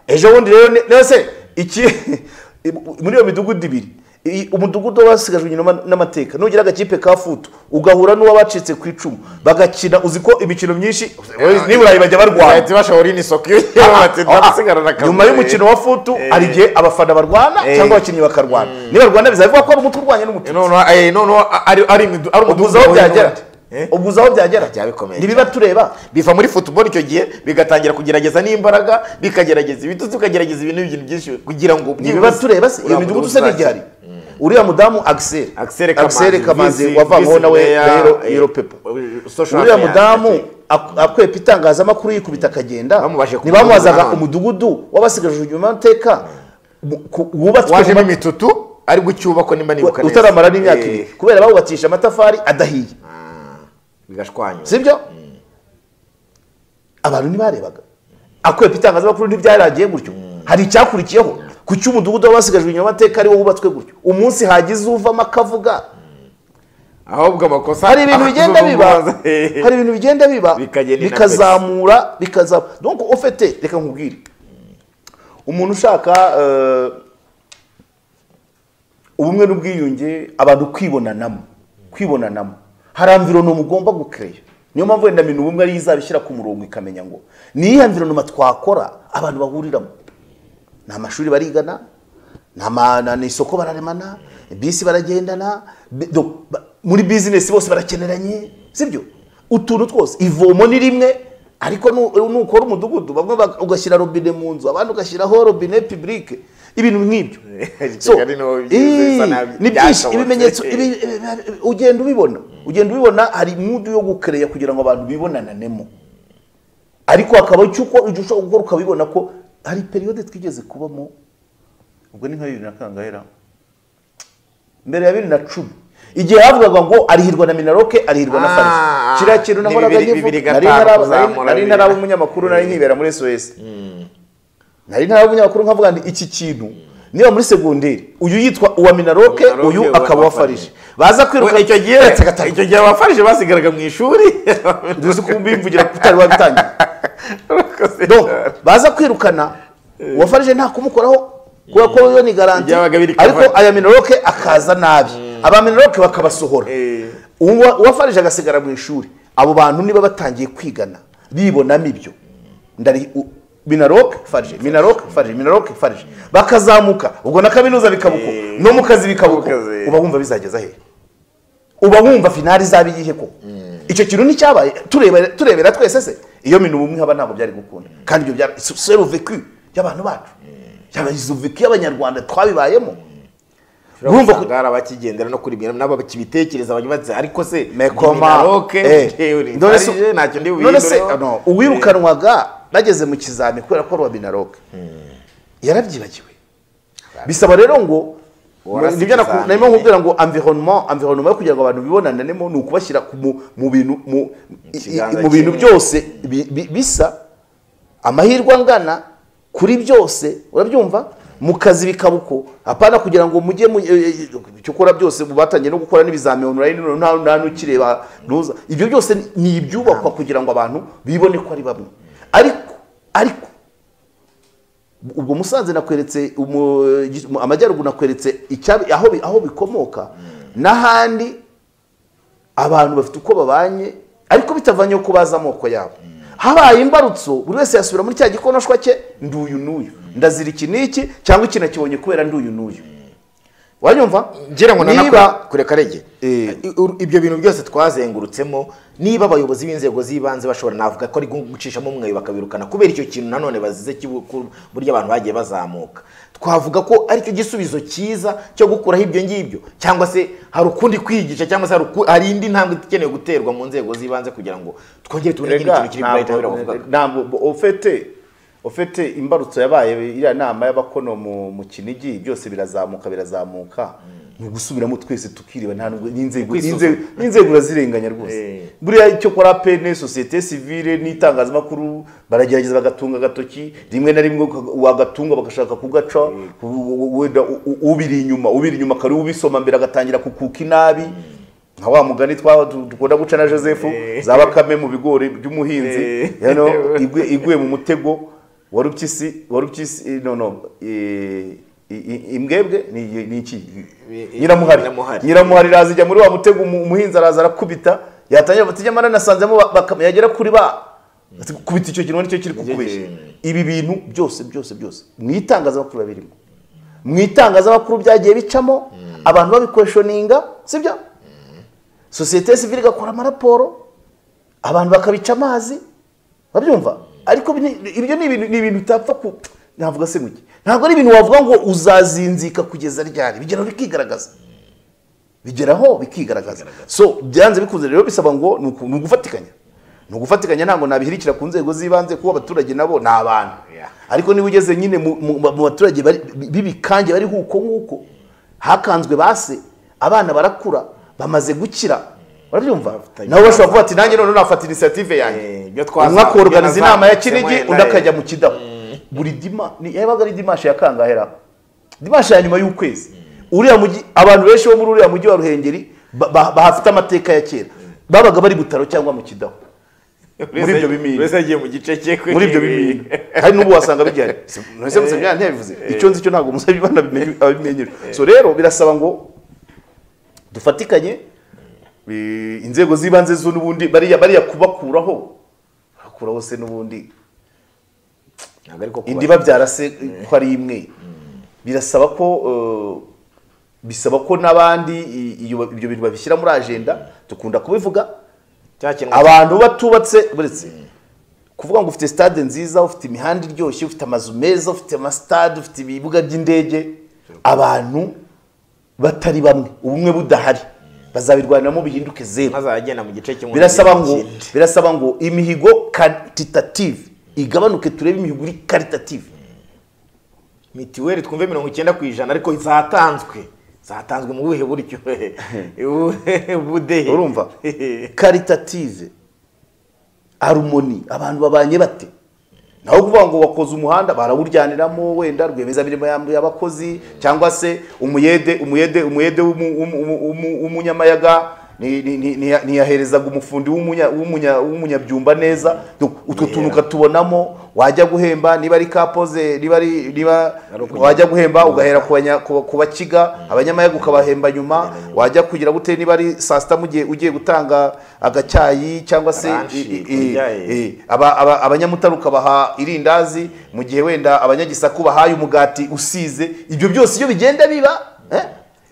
ejo bundi rero ni- rero se iki muri iyo midugudu ibiri i- umudugudu wabasigajwe inyuma n'amateka nugira agakipe ka futu ugahura n'uwabacitse ku icumu bagakina uzi ko imikino myinshi niburayi bajya barwana bahita bashobora ino isoko iyo Ah, ah, bati ah, ndasigarana akazi nyuma y'umukino wa futu hari igihe abafana barwana Eh. cyangwa abakinnyi bakarwana nibarwana bizavuga ko ari umutwe urwanya n'umutwe noneho eh, noneho ari ari imidu- ari umudugudu ubwo aho wahuye byagera n'undi. Eh? ubwo uzi aho byagera Byaba bikomeye ntibiba tureba biva muri football icyo gihe bigatangira kugerageza n'imbaraga bikagerageza ibitutsi bikagerageza ibintu bintu byinshi kugira ngo ntibiba tureba se iyo uriya midugudu se mudugudu n'igihari uriya mudamu agiseri Axel Kamanzi, kamanzi visi- wavangaho visi nawe player, rero eh, yero pepa social uriya media, mudamu eh, ak- akwepa itangazamakuru yikubita akagenda Bamubajije ku ntibamubazaga mudugudu na none. umudugudu w'abasigaje inyuma amateka mu- ku- wubatswe mu wajemo ma- imitutu ari gucyubakwa nimba nibuka neza utaramara n'imyaka Eh, ibiri kubera bawubakisha amatafari adahiye bigashwanywa sibyo abantu ntibarebaga akwepa itangazamakuru ntibyaragiye gutyo hari icyakurikiyeho ku cy'umudugudu w'abasigajwe inyuma amateka ari wo wubatswe gutyo umunsi hagize uvamo akavuga ahubwo amakosa hari ibintu bigenda biba Eh, hari ibintu bigenda biba Bikagenda inapesi. bikazamura bikazamura donc ufite reka nkubwire umuntu ushaka eh, ubumwe n'ubwiyunge abantu kwibonanamo kwibonanamo hari amvironoma ugomba gukereya niyo mpamvu wenda mintu ubumwe ariyo izabishyira ku murongo ikamenya ngo ni iyihe amvironoma twakora abantu bahuriramo ni amashuri barigana ni ama- na- ni isoko bararemana bisi baragendana bi- do- ba- muri bizinesi bose barakeneranye sibyo utuntu twose ivomo ni rimwe ariko nu- nukora umudugudu bamwe bag- ugashyira robine mu nzu abandi ugashyiraho robine publique ibintu nk'ibyo So, Kigali niho bigeze, bisa ii, nabi, ni byinshi byashobotse. ibimenyetso ibi- ibi- ibi- ugenda ubibona ugenda ubibona hari mudu yo gukereya kugira ngo abantu bibonananemo ariko hakaba icyo uko icyo ushobora gukora ukabibona ko hari periyode twigeze kubamo ubwo ni nka bibiri na kangahe mbere ya bibiri na cumi igihe havugaga ngo arihirwa na minaroke arihirwa na Ah, farasi kiriya kintu ni nahoraga bibiri- nkivuga bibiri nari gatanu ntaraba- nari- kuzamura nari bibiri. ntaraba umunyamakuru nari nkibera muri sos nari ntaraba umunyamakuru nkavuga nti iki kintu niba muri segonderi uyu yitwa uwa minaroke Minaroke, uyu uwa akaba uwa farije Farije. baza kwiruka We, icyo gihe Gatatu. icyo gihe abafarije basigaraga mu ishuri ntuzi ko ubimvugira utari wabitangiye Urakoze donc cyane. baza kwirukana uwafarije nta kumukoraho kubera ko yo ni garanti Byabaga biri ariko kavana. aya minoroke akaza nabi aba minoroke bakabasohora Eh. Uwa- uwafarije agasigara mu ishuri abo bantu niba batangiye kwigana bibonamo ibyo ndari u- minaroke farije minaroke farije minaroke farije bakazamuka ubwo na kaminuza bikabuko Eh. no mu kazi bikabuko Mukazi. uba wumva bizageza hehe uba wumva finari izaba iyihe ko icyo kintu nticyabaye tureba- turebera twese se iyo mintu ubumwe haba ntabwo byari gukunda kandi ibyo byari seruveku y'abantu bacu yabazuveku y'abanyarwanda twabibayemo urumva Urumva ko ko- hari abakigendera no kuri ibyo nabo bakibitekereza banyubatse ariko se mekoma eh. None se- ntacyo ntacyo ndi none se buhindureho. no, uwirukanwaga nageze mu kizami kubera ko rwa minaroke yarabyibagiwe bisaba rero ngo Warase nibyo naku- ikizamini. narimo nkubwira ngo environnement environnement yo kugira ngo abantu bibonananemo ni ukubashyira ku mu- mu bintu mu i- kiganza i- mu bintu kimwe. byose bi- bi- bisa amahirwe angana kuri byose urabyumva mu kazi bikaba uko apana kugira ngo mujye mu eh, eh, icyo ukora byose mu batangiye no gukora n'ibizami online none nta nta n'ukireba ntuza ibyo byose ni- ni ibyubakwa kugira ngo abantu bibone ko ari bamwe ariko ariko ubwo musanze nakweretse umu- gi- mu- amajyaruguru nakweretse icyabi- aho bi- aho bikomoka n'ahandi abantu bafite uko babanye ariko bitavanye ko bazi amoko yabo habaye imbarutso buri wese yasubira muri cya gikonoshwa cye nduyu n'uyu ndazira iki n'iki cyangwa iki nakibonye kubera nduyu n'uyu wanyumva ngira ngo niba nanakora kure karege ibyo bintu byose twazengurutsemo niba abayobozi b'inzego z'ibanze bashobora navuga ko ari gucishamo umweyo bakabirukana kubera icyo kintu nanone bazize cy'ubu- ku- buryo abantu bagiye bazamuka twavuga ko aricyo gisubizo cyiza cyo gukuraho ibyo ngibyo cyangwa se hari ukundi kwigisha cyangwa se hari uku- hari indi ntambwe ikenewe guterwa mu nzego z'ibanze kugira ngo twongere tubone ikindi Erega, kintu kiri burayiti ntabwo- ntabwo bo- ofete ofete imbarutso yabaye iriya nama y'abakono mu, mu kinigi byose birazamuka birazamuka ni ugusubiramo twese tukireba nta nubwo- n'inzego Ukwisuzuma. n'inzego- n'inzego urazirenganya rwose buriya icyo kora pene sosiyete sivile n'itangazamakuru baragerageza bagatunga agatoki rimwe na rimwe uka- wagatunga bagashaka kugaca u- u- wenda u- u- ubiri inyuma ubiri inyuma kare ubisoma mbere agatangira kukuka inabi nka wa mugani twa- tu- dukunda guca na joseph za bakame mu bigori by'umuhinzi you know, igwe- iguye mu mutego wa rupyisi wa rupyisi no no eh, i- i- imbwebwe ni ni iki nyiramuhari Nyiramuhari. nyiramuhari iraza ijya muri wa mutego umu- umuhinzi araza arakubita yatangira bati ijya mara nasanzemo ba- bakame yagera kuri ba Ati, kubita icyo kintu nicyo kiri kukubeshya ibi bintu byose byose byose mu itangazamakuru biba birimo mu itangazamakuru byagiye bicamo abantu babikoshoninga sibyo sosiyete sivile igakora amaraporo abantu bakabica amazi babyumva ariko ibi ni- ibyo ni ibintu ni ibintu utapfa ku navuga se ngo iki ntabwo ari ibintu wavuga ngo uzazinzika kugeza ryari bigeraho bikigaragaza bigeraho bikigaragaza so byanze bikunze rero bisaba ngo ni uku- ni ugufatikanya ni ugufatikanya ntabwo nabihirikira ku nzego z'ibanze kuko abaturage nabo ni abantu ariko niba ugeze nyine mu- mu mu baturage bari- b'ibikange bariho uko nguko hakanzwe base abana barakura bamaze gukira barabyumva nabo bashobora kuvuga ati nanjye noneho nafata inisiyative yanjye Eh, ibyo twazamuye, umwe akoroganiza ibyo inama ya nazamutsemo kinigi wenda, undi eh. akajya mu kidaho buri dima ni- yabaga ari dimashe ya kangahera dimashe ya nyuma y'ukwezi uriya mujyi abantu benshi bo muri uriya mujyi wa ruhengeri ba- ba- bahafite amateka ya kera babaga bari butaro cyangwa mu kidaho muri ibyo bimina wese yagiye mu gice cye kuri muri ibyo bimina hari n'ubu wasanga bigihari nonese musabye ntiyabivuze icyo nzi cyo ntabwo musabye abana abimenyera so rero birasaba ngo dufatikanye eh, inzego z'ibanze zo n'ubundi bariya bariya kubakuraho bakuraho se n'ubundi ntabwo ariko kuba- indi babyara se ko ari imwe birasaba ko eh, bisaba ko n'abandi i- iyo- ibyo bintu babishyira muri agenda dukunda kubivuga cya kintu abantu batubatse buretse kuvuga ngo ufite stade nziza ufite imihanda iryoshye ufite amazu meza ufite amasitade ufite ibibuga by'indege abantu batari bamwe ubumwe budahari bazabirwaniramo bihinduke zeru azagenda mu gice kimwe birasaba mu ngo kindi. birasaba ngo imihigo karitative igabanuke turebe imihigo iri karitative mitiweli twumve mirongo icyenda ku ijana ariko zatanzwe zatanzwe mu buhe buryo Ubuhe budehe urumva karitative harumoni abantu babanye bate naho kuvuga ngo wakoze umuhanda barawuryaniramo wenda rwiyemezamirimo ya- y'abakozi cyangwa se umuyede umuyede umuyede w'umu- w'umu- w'umu- w'umu- w'umunyamayaga ni- ni- ni- ntiya- ntiyaherezaga umufundi w'umunya- w'umunya- w'umunyabyumba neza Donc, utwo tuntu ukatubonamo wajya guhemba niba ari kapoze niba ari niba wajya guhemba ugahera ku banya- ku- ku bakiga abanyamayaga ukabahemba nyuma wajya kugira gute niba ari saa sita mu gihe ugiye gutanga agacyayi cyangwa se Ranchi, i- i- kurya, i- Eh, aba- aba- abanyamutara ukabaha irindazi mu gihe wenda abanyagisaku bahaye umugati usize ibyo byose iyo bigenda biba eh,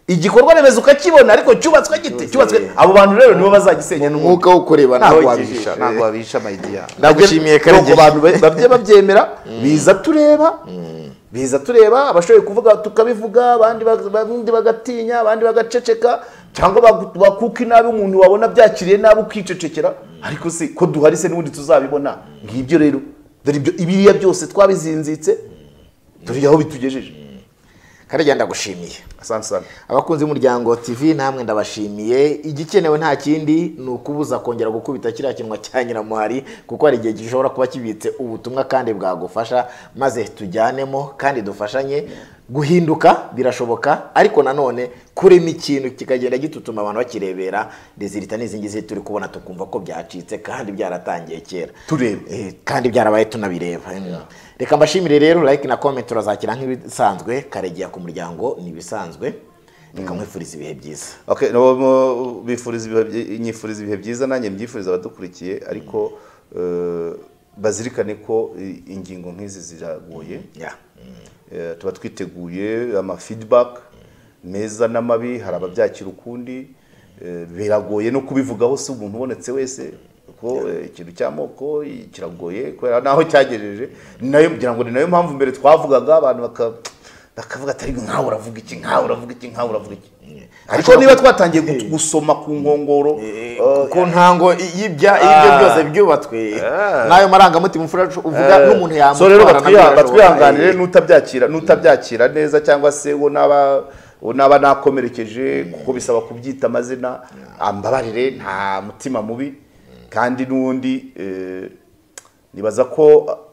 igikorwa remezo ukakibona ariko cyubatswe gite cyubatswe abo bantu rero nibo bazagisenya n'umwuka umwuka wo kureba ntabwo wabisha wabisha ntabwo wabisha mayidiya Ndagushimiye, Karenge. abantu ba- babye babyemera biza tureba biza tureba abashoboye kuvuga tukabivuga abandi bag- abandi bagatinya abandi bagaceceka cyangwa bagu- bakuka inabi umuntu wabona byakiriye nabi ukicecekera ariko se ko duhari se n'ubundi tuzabibona ngibyo rero dore ibyo ibiriya byose twabizinzitse turi aho bitugejeje Karenge ndagushimiye asante sana abakunzi b'umuryango tv namwe ndabashimiye igikenewe nta kindi ni ukubuza kongera gukubita kiriya kinwa cya nyiramuhari kuko hari igihe gishobora kuba kibitse ubutumwa kandi bwagufasha maze tujyanemo kandi dufashanye guhinduka birashoboka ariko nanone kurema ikintu kikagenda gitutuma abantu bakirebera rezilita n'izi ngizi turi kubona tukumva ko byacitse kandi byaratangiye kera Tureba. Eh, kandi byarabaye tunabireba reka mbashimire rero like na comment turazakira nk'ibisanzwe karegeya ku muryango ni ibisanzwe reka mwifurize ibihe byiza Okay, no, mo- bifuriza ibihe byi- nyifuriza ibihe byiza nanjye mbyifuriza abadukurikiye ariko eh, bazirikane ko i- ingingo nk'izi ziragoye Yeah. Eh, tuba twiteguye ama feedback meza n'amabi hari ababyakira ukundi eh, biragoye no kubivugaho si umuntu ubonetse wese ko eh, ikintu cy'amoko i- kiragoye kubera naho cyagejeje Ni nayo ngira ngo ni nayo mpamvu mbere twavugaga abantu baka- bakavuga atari nkawe uravuga iki nkawe uravuga iki nkawe uravuga iki ariko niba twatangiye gut- gusoma ku nkongoro Eh, eh, ku ntango y'ibya ibyo byose byubatswe n'ayo marangamutima ufura- uvuga n'umuntu yamutwara so rero nabyo batwiha- birashoboka. batwihanganire n'utabyakira n'utabyakira neza cyangwa se wo naba uwo naba nakomerekeje kuko bisaba kubyita amazina ambabarire nta mutima mubi kandi n'ubundi eh, nibaza ko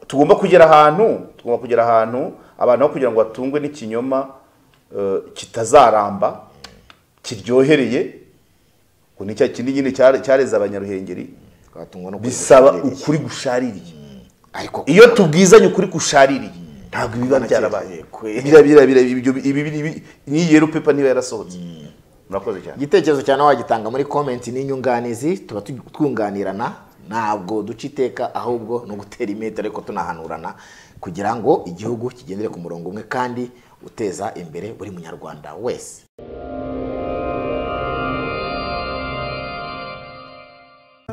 tugomba kugera ahantu tugomba kugera ahantu abantu aho kugira ngo batungwe n'ikinyoma eh, kitazaramba kiryohereye ngo ni cya kindi nyine cyare- cyareze abanyaruhengeri Twatungwa no bisaba kureba. ukuri gushaririye ariko iyo tubwizanye ukuri gushaririye ntabwo biba byarabaye Bira- bira- bira- ibyo- ibi- ibi- ibi- n'iyi yero pepa niba yarasohotse murakoze cyane igitekerezo cyane wagitanga muri komenti n'inyunganizi tuba tu- twunganirana ntabwo duca iteka ahubwo ni ugutera imetero ariko tunahanurana kugira ngo igihugu kigendere ku murongo umwe kandi uteza imbere buri munyarwanda wese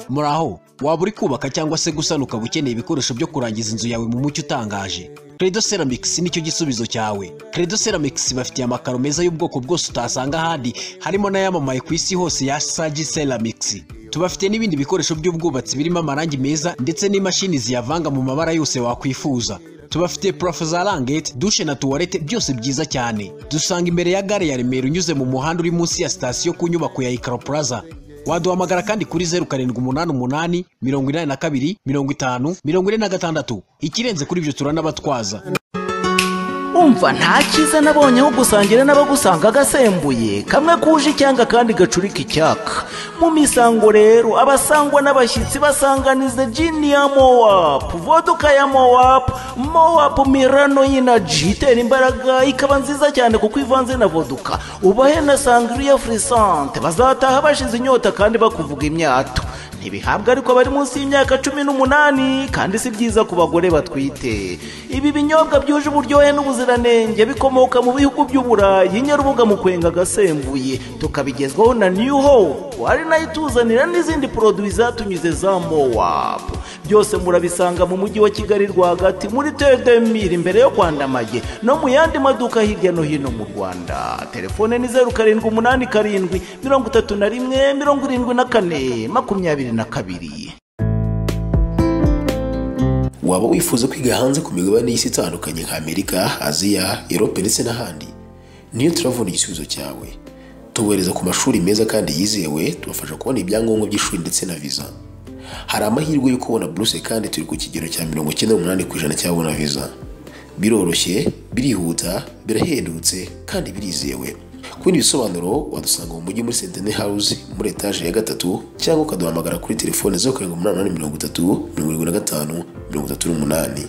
muraho waba uri kubaka cyangwa se gusana ukaba ukeneye ibikoresho byo kurangiza inzu yawe mu mucyo utangaje credo ceramics nicyo gisubizo cyawe credo ceramics bafitiye amakaro meza y'ubwoko bwose utasanga ahandi harimo n'ayamamaye ku isi hose ya sagi ceramics tubafite n'ibindi bikoresho by'ubwubatsi birimo amarangi meza ndetse n'imashini ziyavanga mu mabara yose wakwifuza tubafite purafo za rangete dushe na tuwarete byose byiza cyane dusanga imbere ya gare ya remera unyuze mu muhanda uri munsi ya sitasiyo ku nyubako ya ikaro plaza waduhamagara kandi kuri zeru karindwi umunani umunani mirongo inani na kabiri mirongo itanu mirongo ine na gatandatu ikirenze kuri ibyo turanabatwaza umva nta cyiza nabonye aho gusangira n'abagusanga agasembuye kamwe kuje icyanga kandi gacurika icyaka mu misango rero abasangwa n'abashyitsi basanganiza jini ya mowapu voduka ya mowapu mowapu mirano y'inaji itera imbaraga ikaba nziza cyane kuko ivanze na voduka ubahe na sangriya furisante bazataha bashize inyota kandi bakuvuga imyato ntibihabwa ariko bari munsi y'imyaka cumi n'umunani kandi si byiza ku bagore batwite ibi binyobwa byuje uburyohe n'ubuziranenge bikomoka mu bihugu by'uburayi nyarubuga mu kwenga agasembuye tukabigezwaho na new hope ari nayo ituzanira n'izindi poroduwi zatunyuze za mowap byose murabisanga mu mujyi wa kigali rwagati muri tedemiri imbere yo kwandamage no mu yandi maduka hirya no hino mu rwanda telefone ni zeru karindwi umunani karindwi mirongo itatu na rimwe mirongo irindwi na kane makumyabiri na kabiri waba wifuza kwiga hanze ku migabane y'isi itandukanye nka amerika aziya erope ndetse n'ahandi niyo turavuna igisubizo cyawe tubohereza ku mashuri meza kandi yizewe tubafasha kubona ibyangombwa by'ishuri ndetse na viza hari amahirwe yo kubona buruse kandi turi ku kigero cya mirongo icyenda n'umunani ku ijana cy'ababona viza biroroshye birihuta birahendutse kandi birizewe ku bindi bisobanuro wadusanga mu mujyi muri sentene hawuze muri etaje ya gatatu cyangwa ukaduhamagara kuri telefone zeru karindwi umunani umunani mirongo itatu mirongo irindwi na gatanu mirongo itatu n'umunani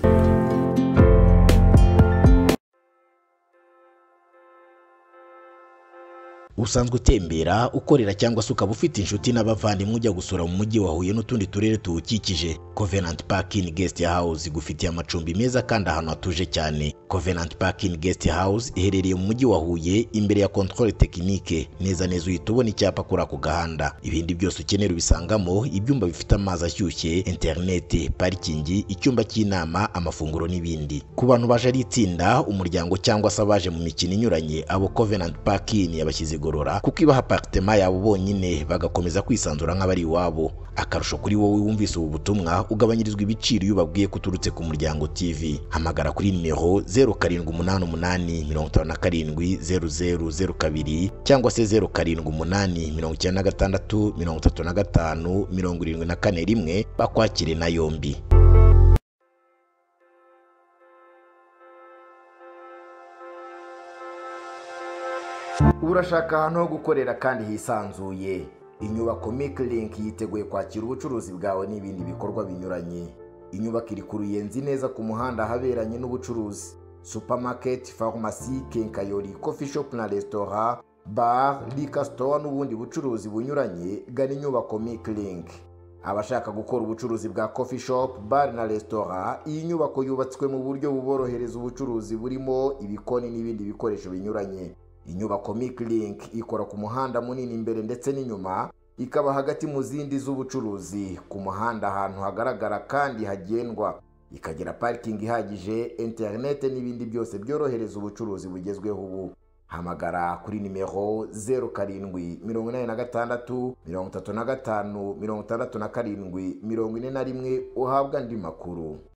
usanzwe utembera ukorera cyangwa se ukaba ufite inshuti n'abavandimwe ujya gusura mu mujyi wa huye n'utundi turere tuwukikije covenant parking guest house igufitiye amacumbi meza kandi ahantu hatuje cyane covenant parking guest house iherereye mu mujyi wa huye imbere ya controle technique neza neza uhita ubona icyapa kuri ako gahanda ibindi byose ukenera ubisangamo ibyumba bifite amazi ashyushye interineti parikingi icyumba cy'inama amafunguro n'ibindi ku bantu baje ari itsinda umuryango cyangwa se abaje mu mikino inyuranye abo covenant parking yabashyize igorora kuko ibaha aparitema yabo bonyine bagakomeza kwisanzura nk'abari iwabo akarusho kuri wowe wumvise ubu butumwa ugabanyirizwa ibiciro iyo ubabwiye ko uturutse ku muryango tv hamagara kuri nimero 0788570002 cyangwa se 0788963574 bakwakire na yombi urashaka ahantu ho gukorera kandi hisanzuye inyubako Link yiteguye kwakira ubucuruzi bwawe n'ibindi bikorwa binyuranye inyubako iri ku ruyenzi neza ku muhanda ahaberanye n'ubucuruzi supermarket farumasi kenkayori coffee shop na resitora bar liquor store n'ubundi bucuruzi bunyuranye gana inyubako Link. abashaka gukora ubucuruzi bwa coffee shop bar na resitora iyi nyubako yubatswe mu buryo buborohereza ubucuruzi burimo ibikoni n'ibindi bikoresho binyuranye inyubako Link ikora ku muhanda munini imbere ndetse n'inyuma ikaba hagati mu zindi z'ubucuruzi ku muhanda ahantu hagaragara kandi hagendwa ikagira parikingi ihagije interinete n'ibindi byose byorohereza ubucuruzi bugezweho ubu hamagara kuri nimero zeru karindwi mirongo inani na gatandatu mirongo itatu na gatanu mirongo itandatu na karindwi mirongo ine na rimwe uhabwa andi makuru